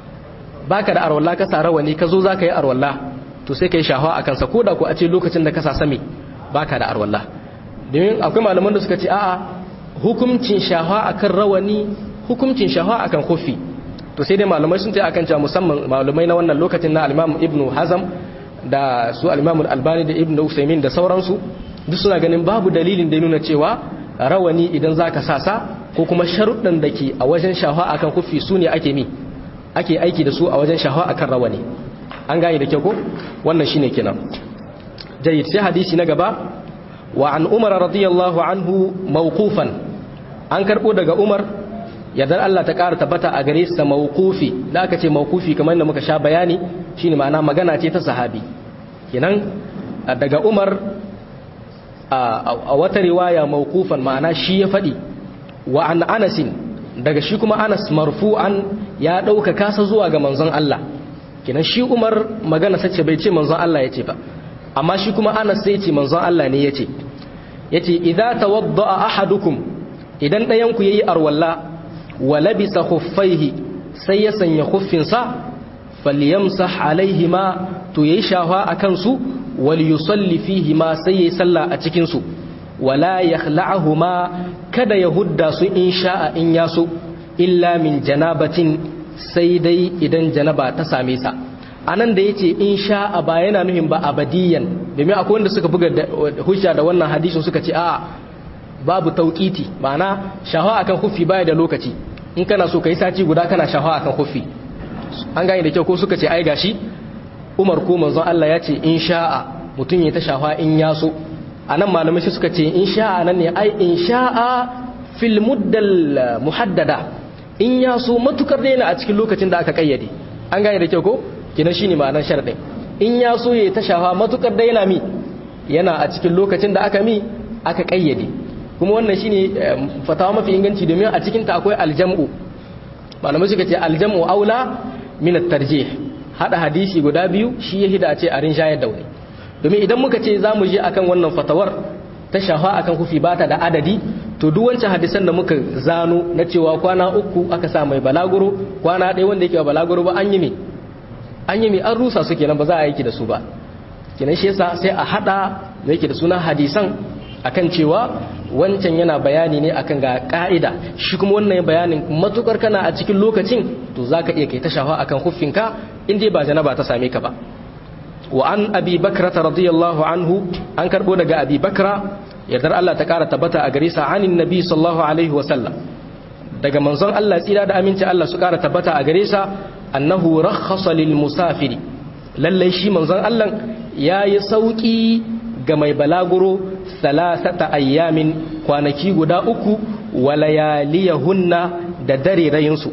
[SPEAKER 1] baka da arwalla ka sa rawani ka zo za ka yi arwalla to sai ka yi shahawa a kansa ko da ku a ce lokacin da ka sa sami baka da arwalla domin akwai malaman da suka ce a'a hukuncin shahawa akan rawani hukuncin shahawa akan kofi to sai dai malamai sun ce akan cewa musamman malamai na wannan lokacin na al-Imam Ibn Hazm da su al-Imam Al-Albani da Ibn Usaymin da sauransu duk suna ganin babu dalilin da nuna cewa rawani idan zaka sa sa ko kuma sharuɗan da ke a wajen shahawa akan kofi su ne ake mi ake aiki da su a wajen shahawa akan rawani an gane da kyau ko wannan shine kenan jayyid sai hadisi na gaba wa an umar radiyallahu anhu mawqufan an karbo daga umar yadda Allah ta ƙara tabbata a gare sa mawqufi da aka ce mawqufi kamar yadda muka sha bayani shine ma'ana magana ce ta sahabi kenan daga umar a wata riwaya mawqufan ma'ana shi ya faɗi wa an anasin daga shi kuma anas marfu'an ya ɗauka kasa zuwa ga manzon Allah kenan shi umar magana sace bai ce manzon Allah ya ce ba amma shi kuma anas sai ce manzon Allah ne ya ce ya ce idza tawadda'a ahadukum idan ɗayanku yayi arwalla wa labisa khuffaihi sai ya sanya khuffinsa falyamsah alaihima to yayi shafa akan su wal yusalli fihi ma sai yayi sallah a cikin su wala yakhla'ahuma kada ya hudda su in sha'a in yaso illa min janabatin sai dai idan janaba ta same sa anan da yace in sha'a ba yana nuhin ba abadiyan domin akwai wanda suka buga hujja da wannan hadisin suka ce a'a babu tauqiti ma'ana shahawa akan khuffi baya da lokaci in kana so kai sati guda kana shahawa akan khuffi an gane da kyau ko suka ce ai gashi Umar ko manzon Allah ya ce in sha'a mutun ya ta shahawa in yaso anan malamai suka ce in sha'a nan ne ai in sha'a fil muddal muhaddada in ya so matukar daina a cikin lokacin da aka kayyade an gane da kyau ko kina shine ma'anar sharadin in ya so ya ta shafa matukar daina mi yana a cikin lokacin da aka mi aka kayyade kuma wannan shine fatawa mafi inganci domin a cikin ta akwai aljam'u malamai suka ce aljam'u aula min at-tarjih hada hadisi guda biyu shi ya hida a ce a rinjayar da wani domin idan muka ce za mu je akan wannan fatawar ta shafa akan kufi ba ta da adadi to duk wancan hadisan da muka zano na cewa kwana uku aka sa mai balaguro kwana ɗaya wanda yake ba balaguro ba an yi me an yi me an rusa su kenan ba za a yi da su ba kenan shi yasa sai a hada da yake da suna hadisan akan cewa wancan yana bayani ne akan ga ka'ida shi kuma wannan bayanin matukar kana a cikin lokacin to zaka iya kai ta shafa akan huffinka in dai ba janaba ta same ka ba wa an abi bakrata radiyallahu anhu an karbo daga abi bakra yardar Allah ta kara tabbata a gare sa anin nabi sallallahu alaihi wa sallam daga manzon Allah tsira da aminci Allah su kara tabbata a gare sa annahu rakhasa lil musafiri lalle shi manzon Allah yayi sauki ga mai balaguro salasata ayyamin kwanaki guda uku wa layaliyahunna da dare rayinsu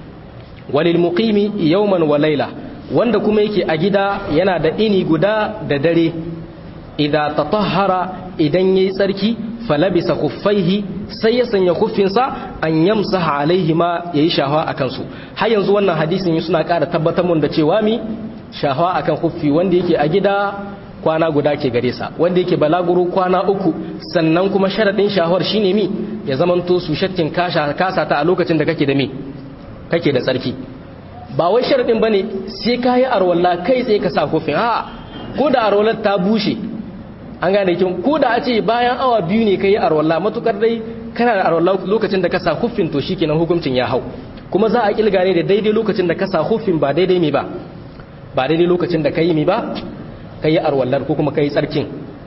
[SPEAKER 1] walil muqimi yawman wa layla wanda kuma yake a gida yana da ini guda da dare idza tatahhara idan yayi tsarki falabisa kuffaihi sai ya sanya kuffinsa an yamsaha alaihi ma yayi shahwa akan su har yanzu wannan hadisin suna ƙara tabbatar mun da cewa mi shahwa akan kuffi wanda yake a gida kwana guda ke gare sa wanda yake balaguro kwana uku sannan kuma sharadin shahwar shine mi ya zamanto su shakkin kasha kasa ta a lokacin da kake da mi kake da tsarki ba wai sharadin bane sai kayi arwalla kai tsaye ka sa kufin a ko da arwallar ta bushe an gane kin ko da a ce bayan awa biyu ne kai arwalla matukar dai kana da arwalla lokacin da ka sa kufin to shikenan hukuncin ya hau kuma za a kilga ne da daidai lokacin da ka sa kufin ba daidai mi ba ba daidai lokacin da kai mi ba kai arwallar ko kuma kai tsarkin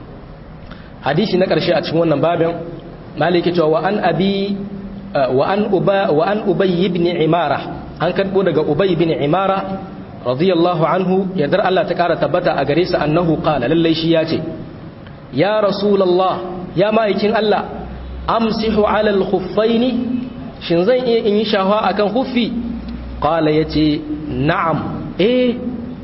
[SPEAKER 1] hadisi na karshe a cikin wannan babin maliki cewa wa an abi wa an uba wa an ubay ibn imara an karbo daga ubay ibn imara radiyallahu anhu yadar Allah ta kara tabbata a gare sa annahu qala lallai shi ya ce ya rasulallah ya ma'aikin Allah amsihu alal khuffaini shin zan iya in yi shahwa akan khuffi qala yace na'am eh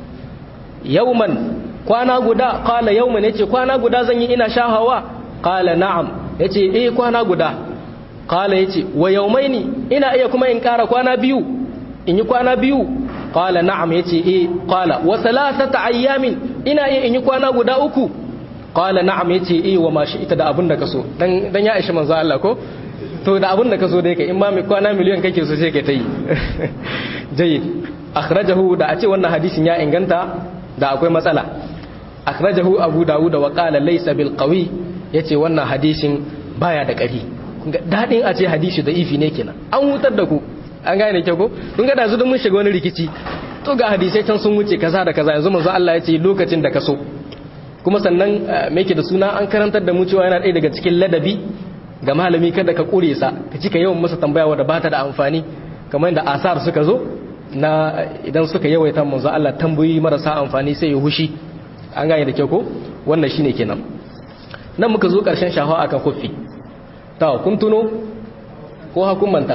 [SPEAKER 1] yawman kwana guda qala yawman yace kwana guda zan yi ina shahawa qala na'am yace eh kwana guda qala yace wa yawmaini ina iya kuma in kara kwana biyu in yi kwana biyu qala na'am yace eh qala wa thalathata ayyamin ina iya in yi kwana guda uku qala na'am yace eh wa ma ita da abun da kaso dan dan ya aishi manzo Allah ko to da abun da kaso dai kai in ma mai kwana miliyan kake so sai kai tayi jayyid akhrajahu da a ce wannan hadisin ya inganta da akwai matsala akhrajahu abu dawud wa qala laysa bil qawi yace wannan hadisin baya da ƙari dadin a ce hadisi da ifi ne kenan an hutar da ku an gane ke ko kun ga da zu mun shiga wani rikici to ga hadisai can sun wuce kaza da kaza yanzu manzo Allah yace lokacin da kaso kuma sannan me da suna an karantar da mu cewa yana ɗaya daga cikin ladabi ga malami kada ka kure sa ka cika yawan masa tambaya wadda ba ta da amfani kamar yadda asar suka zo na idan suka yawaita manzo Allah tambayi marasa amfani sai ya hushi an gane da kyau ko wannan shine kenan nan muka zo karshen shahawa akan kuffi ta kun tuno ko hakun manta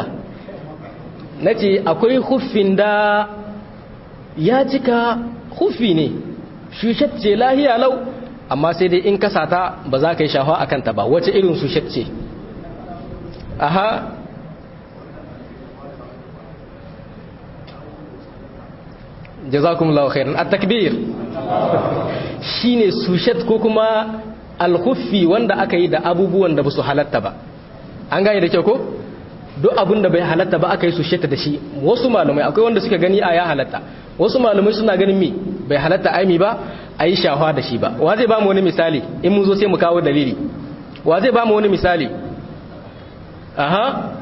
[SPEAKER 1] nace akwai huffin da ya cika huffi ne shushat ce lahiya lau amma sai dai in kasa ta ba za ka yi shahawa akan ta ba wace irin shushat ce aha jazakumullahu khairan at-takbir shine sushat ko kuma al-khuffi wanda aka yi da abubuwan da basu halatta ba an gane da kyau ko duk abin da bai halatta ba aka yi sushata da shi wasu malamai akwai wanda suka gani a ya halatta wasu malamai suna ganin mi bai halatta aimi ba a yi shahwa da shi ba wa zai ba mu wani misali in mun zo sai mu kawo dalili wa zai ba mu wani misali aha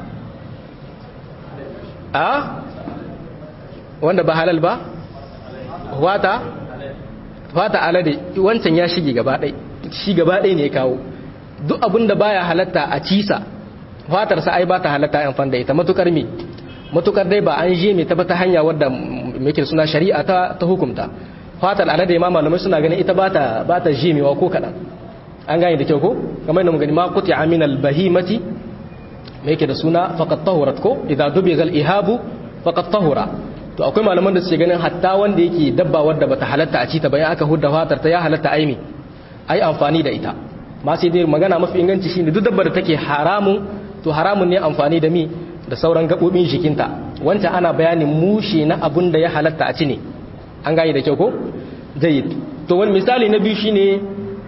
[SPEAKER 1] a wanda ba halal ba wata wata alade wancan ya shige gaba ɗai shi gaba ɗai ne ya kawo duk abin da baya halatta a cisa fatarsa ai ba ta halatta yan fanda ita matukar mi matukar dai ba an je mai ta ta hanya wadda muke suna shari'a ta ta hukumta fatar alade ma malamai suna ganin ita ba ta ba ta jimewa ko kadan an gane da kyau ko kamar yadda mun gani ma quti aminal bahimati me yake da suna faqat tahurat ko idza dubiga al-ihabu faqat tahura to akwai malaman da suke ganin hatta wanda yake dabba wadda bata halatta a ci ta bayan aka hudda fatar ta ya halatta aimi ai amfani da ita ma sai dai magana mafi inganci shine duk dabbar da take haramun to haramun ne amfani da mi da sauran gabobin jikinta wancan ana bayanin mushe na abun da ya halatta a ci ne an gane da kyau ko jayyid to wani misali na biyu shine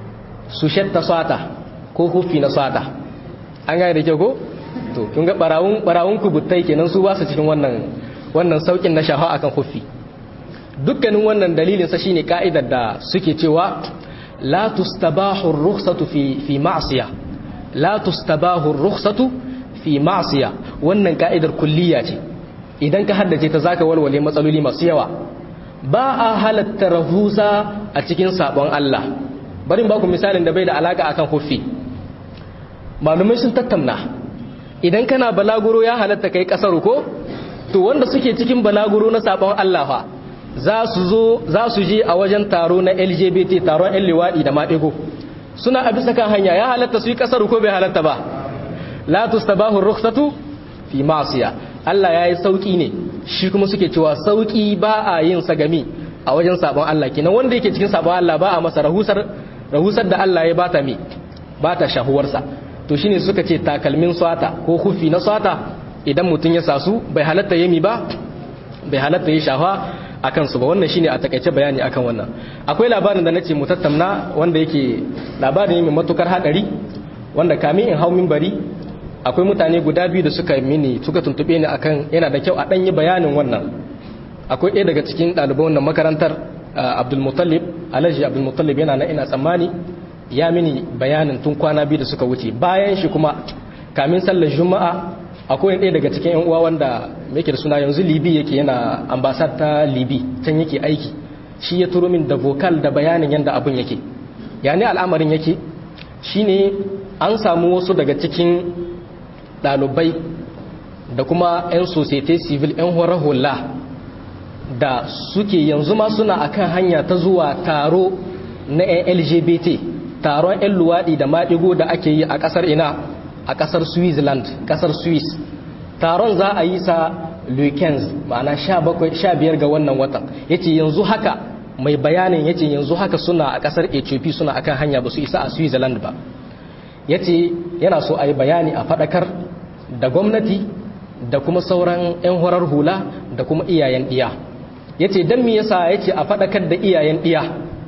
[SPEAKER 1] su shatta swata ko hufi na swata an gane da kyau ko to kun ga barawun barawun kubuttai kenan su ba su cikin wannan wannan saukin na shafa akan hufi dukkanin wannan dalilin sa shine ka'idar da suke cewa la tustabahu ar-rukhsatu fi fi ma'siya la tustabahu ar-rukhsatu fi ma'siya wannan ka'idar kulliya ce idan ka haddace ta zaka walwale matsaloli masu yawa ba a halatta rahusa a cikin sabon Allah bari ba ku misalin da bai da alaka akan hufi malumai sun tattauna idan kana balaguro ya halatta kai kasar ko to wanda suke cikin balaguro na sabon Allah fa za su zo za su je a wajen taro na LGBT taron ƴan liwadi da maɗigo suna a bisa kan hanya ya halatta su yi kasar ko bai halatta ba la tustabahu rukhsatu fi ma'siya Allah yayi sauki ne shi kuma suke cewa sauki ba a yin sagami a wajen sabon Allah kenan wanda yake cikin sabon Allah ba a masa rahusar rahusar da Allah ya bata mi bata shahuwarsa to shine suka ce takalmin swata ko hufi na swata idan mutum ya sasu bai halatta yami ba bai halatta yi shafa akan su ba wannan shine a takaice bayani akan wannan akwai labarin da nace mu tattauna wanda yake labarin ne mai matukar hadari wanda kamin in hau minbari akwai mutane guda biyu da suka mini suka tuntube ni akan yana da kyau a danyi bayanin wannan akwai ɗaya daga cikin ɗaliban wannan makarantar Abdul Muttalib Alhaji Abdul Muttalib yana na ina tsammani ya mini bayanin tun kwana biyu da suka wuce bayan shi kuma kamin sallar juma'a akwai ɗaya daga cikin yan uwa wanda yake da suna yanzu libi yake yana ambasad ta libi can yake aiki shi ya turo min da vocal da bayanin yadda abin yake yani al'amarin yake shine an samu wasu daga cikin ɗalibai da kuma 'yan societe civil 'yan horar hula da suke yanzu ma suna akan hanya ta zuwa taro na 'yan lgbt taron 'yan luwaɗi da maɗigo da ake yi a ƙasar ina a ƙasar switzerland ƙasar swiss taron za a yi sa weekends ma'ana 15 ga wannan watan ya ce yanzu haka mai bayanin ya ce yanzu haka suna a ƙasar ethiopia suna akan hanya ba su isa a switzerland ba ya ce yana so a yi bayani a faɗakar da gwamnati da kuma sauran 'yan horar hula da kuma iyayen ɗiya ya ce don me yasa ya ce a faɗakar da iyayen ɗiya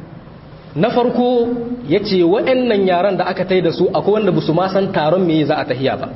[SPEAKER 1] na farko ya ce waɗannan yaran da aka tai da su akwai wanda ba su ma san taron me za a tahiya ba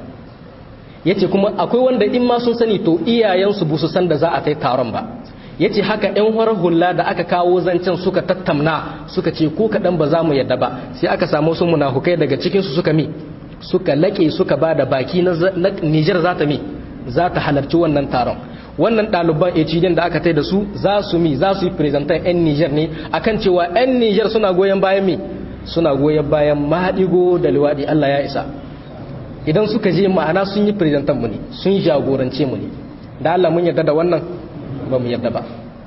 [SPEAKER 1] ya ce kuma akwai wanda in ma sun sani to iyayensu ba su san da za a tai taron ba ya ce haka 'yan horar hula da aka kawo zancen suka tattamna suka ce ko kaɗan ba za mu yadda ba sai aka samu su munafukai daga cikinsu suka mi suka laƙe suka ba da baki na nijar za ta mi za ta halarci wannan taron wannan ɗaliban hdn da aka tai da su za su mi za su yi prezentan 'yan nijar ne akan cewa 'yan nijar suna goyon bayan mi suna goyon bayan maɗigo da liwaɗi allah ya isa idan suka je ma'ana sun yi prezentan mu ne sun jagorance mu ne da allah mun yarda da wannan ba mu yarda ba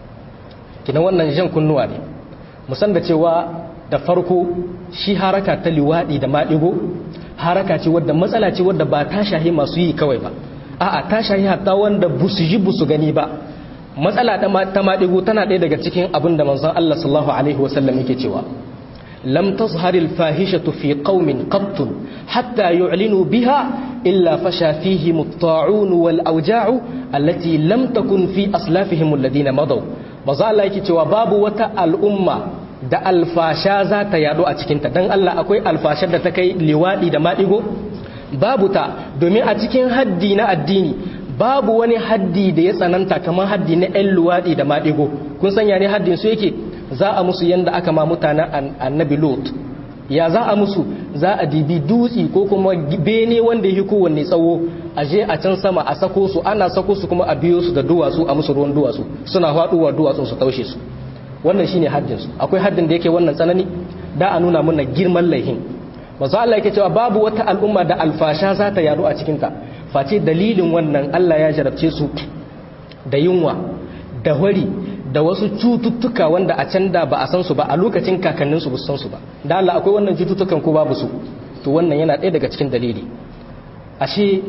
[SPEAKER 1] kina wannan jan kunnuwa ne musan da cewa da farko shi haraka ta liwaɗi da maɗigo haraka ce wadda matsala ce wadda ba ta shahi masu yi kawai ba a'a ta shahi hatta wanda busu ji busu gani ba matsala ta maɗigo tana ɗaya daga cikin abin da manzon Allah sallallahu alaihi wasallam yake cewa lam tazhar al fahishatu fi qaumin qatt hatta yu'linu biha illa fasha fihim at-ta'un wal awja'u allati lam takun fi aslafihim alladhina madaw manzo Allah yake cewa babu wata al'umma da alfasha za ta yado a cikinta don Allah akwai alfashar da ta kai liwaɗi da maɗigo babu ta domin a cikin haddi na addini babu wani haddi da ya tsananta kamar haddi na 'yan luwaɗi da maɗigo kun sanya ne haddin su yake za a musu yanda aka ma mutanen annabi lot ya za a musu za a dibi dutsi ko kuma bene wanda yake kowanne tsawo a je a can sama a sako su ana sako su kuma a biyo su da duwatsu a musu ruwan duwatsu suna faɗuwa duwatsun su taushe su wannan shine haddin su akwai haddin da yake wannan tsanani da a nuna mana girman laihin manzo Allah yake cewa babu wata al'umma da alfasha za ta yadu a cikin ta face dalilin wannan Allah ya jarabce su da yunwa da wari da wasu cututtuka wanda a can da ba a san su ba a lokacin kakannin su ba san su ba da Allah akwai wannan cututtukan ko babu su to wannan yana ɗaya daga cikin dalili ashe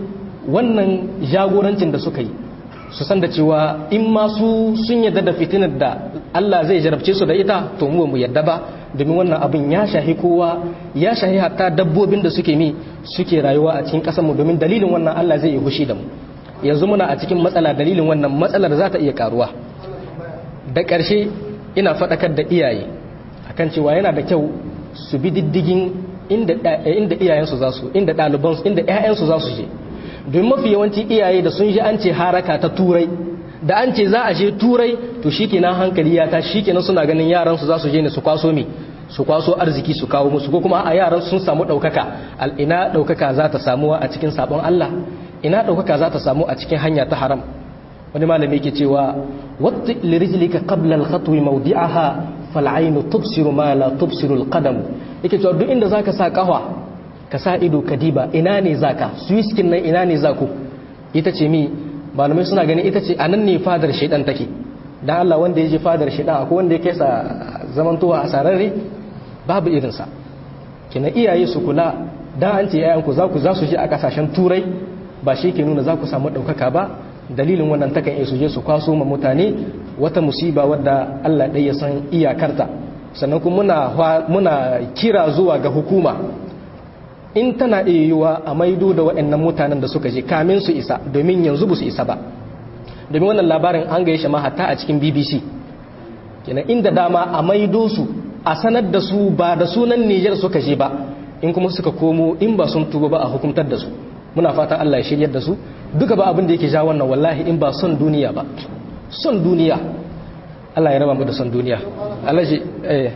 [SPEAKER 1] wannan jagorancin da suka yi su san da cewa in ma su sun yadda da fitinar da Allah zai jarabce su da ita to mu mu yadda ba domin wannan abin ya shahi kowa ya shahi hatta dabbobin da suke mi suke rayuwa a cikin ƙasar mu domin dalilin wannan Allah zai yi hushi da mu yanzu muna a cikin matsala dalilin wannan matsalar za ta iya karuwa da ƙarshe ina faɗakar da iyaye akan cewa yana da kyau su bi diddigin inda inda iyayensu za su inda ɗalibansu inda ƴaƴansu za su je domin mafi yawanci iyaye da sun ji an ce haraka ta turai da an ce za a je turai to shikenan hankali ya ta shikenan suna ganin yaran su za su je ne su kwaso me su kwaso arziki su kawo musu ko kuma a yaran sun samu ɗaukaka ina ɗaukaka za ta samuwa a cikin sabon Allah ina ɗaukaka za ta samu a cikin hanya ta haram wani malami yake cewa wata lirijlika qabla al-khatwi mawdi'aha fal aynu tubsiru ma la tubsiru al-qadam yake cewa duk inda zaka sa kahwa ka sa ido ka diba ina ne zaka swiskin nan ina ne zaku ita ce mi malamai suna ganin ita ce anan ne fadar shaidan take dan Allah wanda ya je fadar shaidan akwai wanda ya kai sa zamantowa a sararre babu irinsa kina iyaye su kula dan an ce yayanku za ku za su je a kasashen turai ba shi ke nuna za ku samu ɗaukaka ba dalilin wannan takan iya su je su kwaso ma mutane wata musiba wadda Allah ɗaya ya san iyakarta sannan kuma muna, muna kira zuwa ga hukuma in tana iya yiwuwa a maido da waɗannan mutanen da suka je kamin su isa domin yanzu ba su isa ba domin wannan labarin an gaye shi hatta a cikin bbc kenan inda dama a maido su a sanar da su ba da sunan nijar suka je ba in kuma suka komo in ba sun tuba ba a hukumtar da su muna fata Allah ya shiryar da su duka ba abin da yake ja wannan wallahi in ba son duniya ba son duniya Allah ya raba mu da son duniya Allah ji eh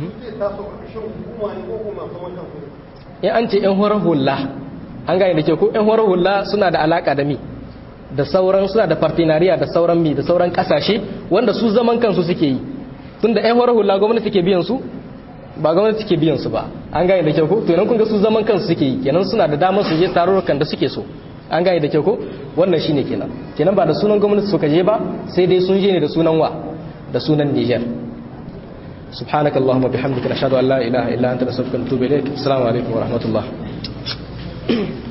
[SPEAKER 1] in an ce yan horar hula an gane da ke ko yan horar hula suna da alaka da mi da sauran suna da partenariya da sauran mi da sauran kasashe wanda su zaman kansu suke yi tunda yan horar hula gwamnati ke biyan su ba gwamnati ke biyan su ba an gane da kyau ko to idan kun ga su zaman kansu suke yi kenan suna da damar su je tarurrukan da suke so an gane da kyau ko wannan shine kenan kenan ba da sunan gwamnati suka je ba sai dai sun je ne da sunan wa da sunan Niger subhanakallahumma bihamdika nashhadu an la ilaha illa anta nastaghfiruka wa natubu ilayk assalamu alaikum wa rahmatullah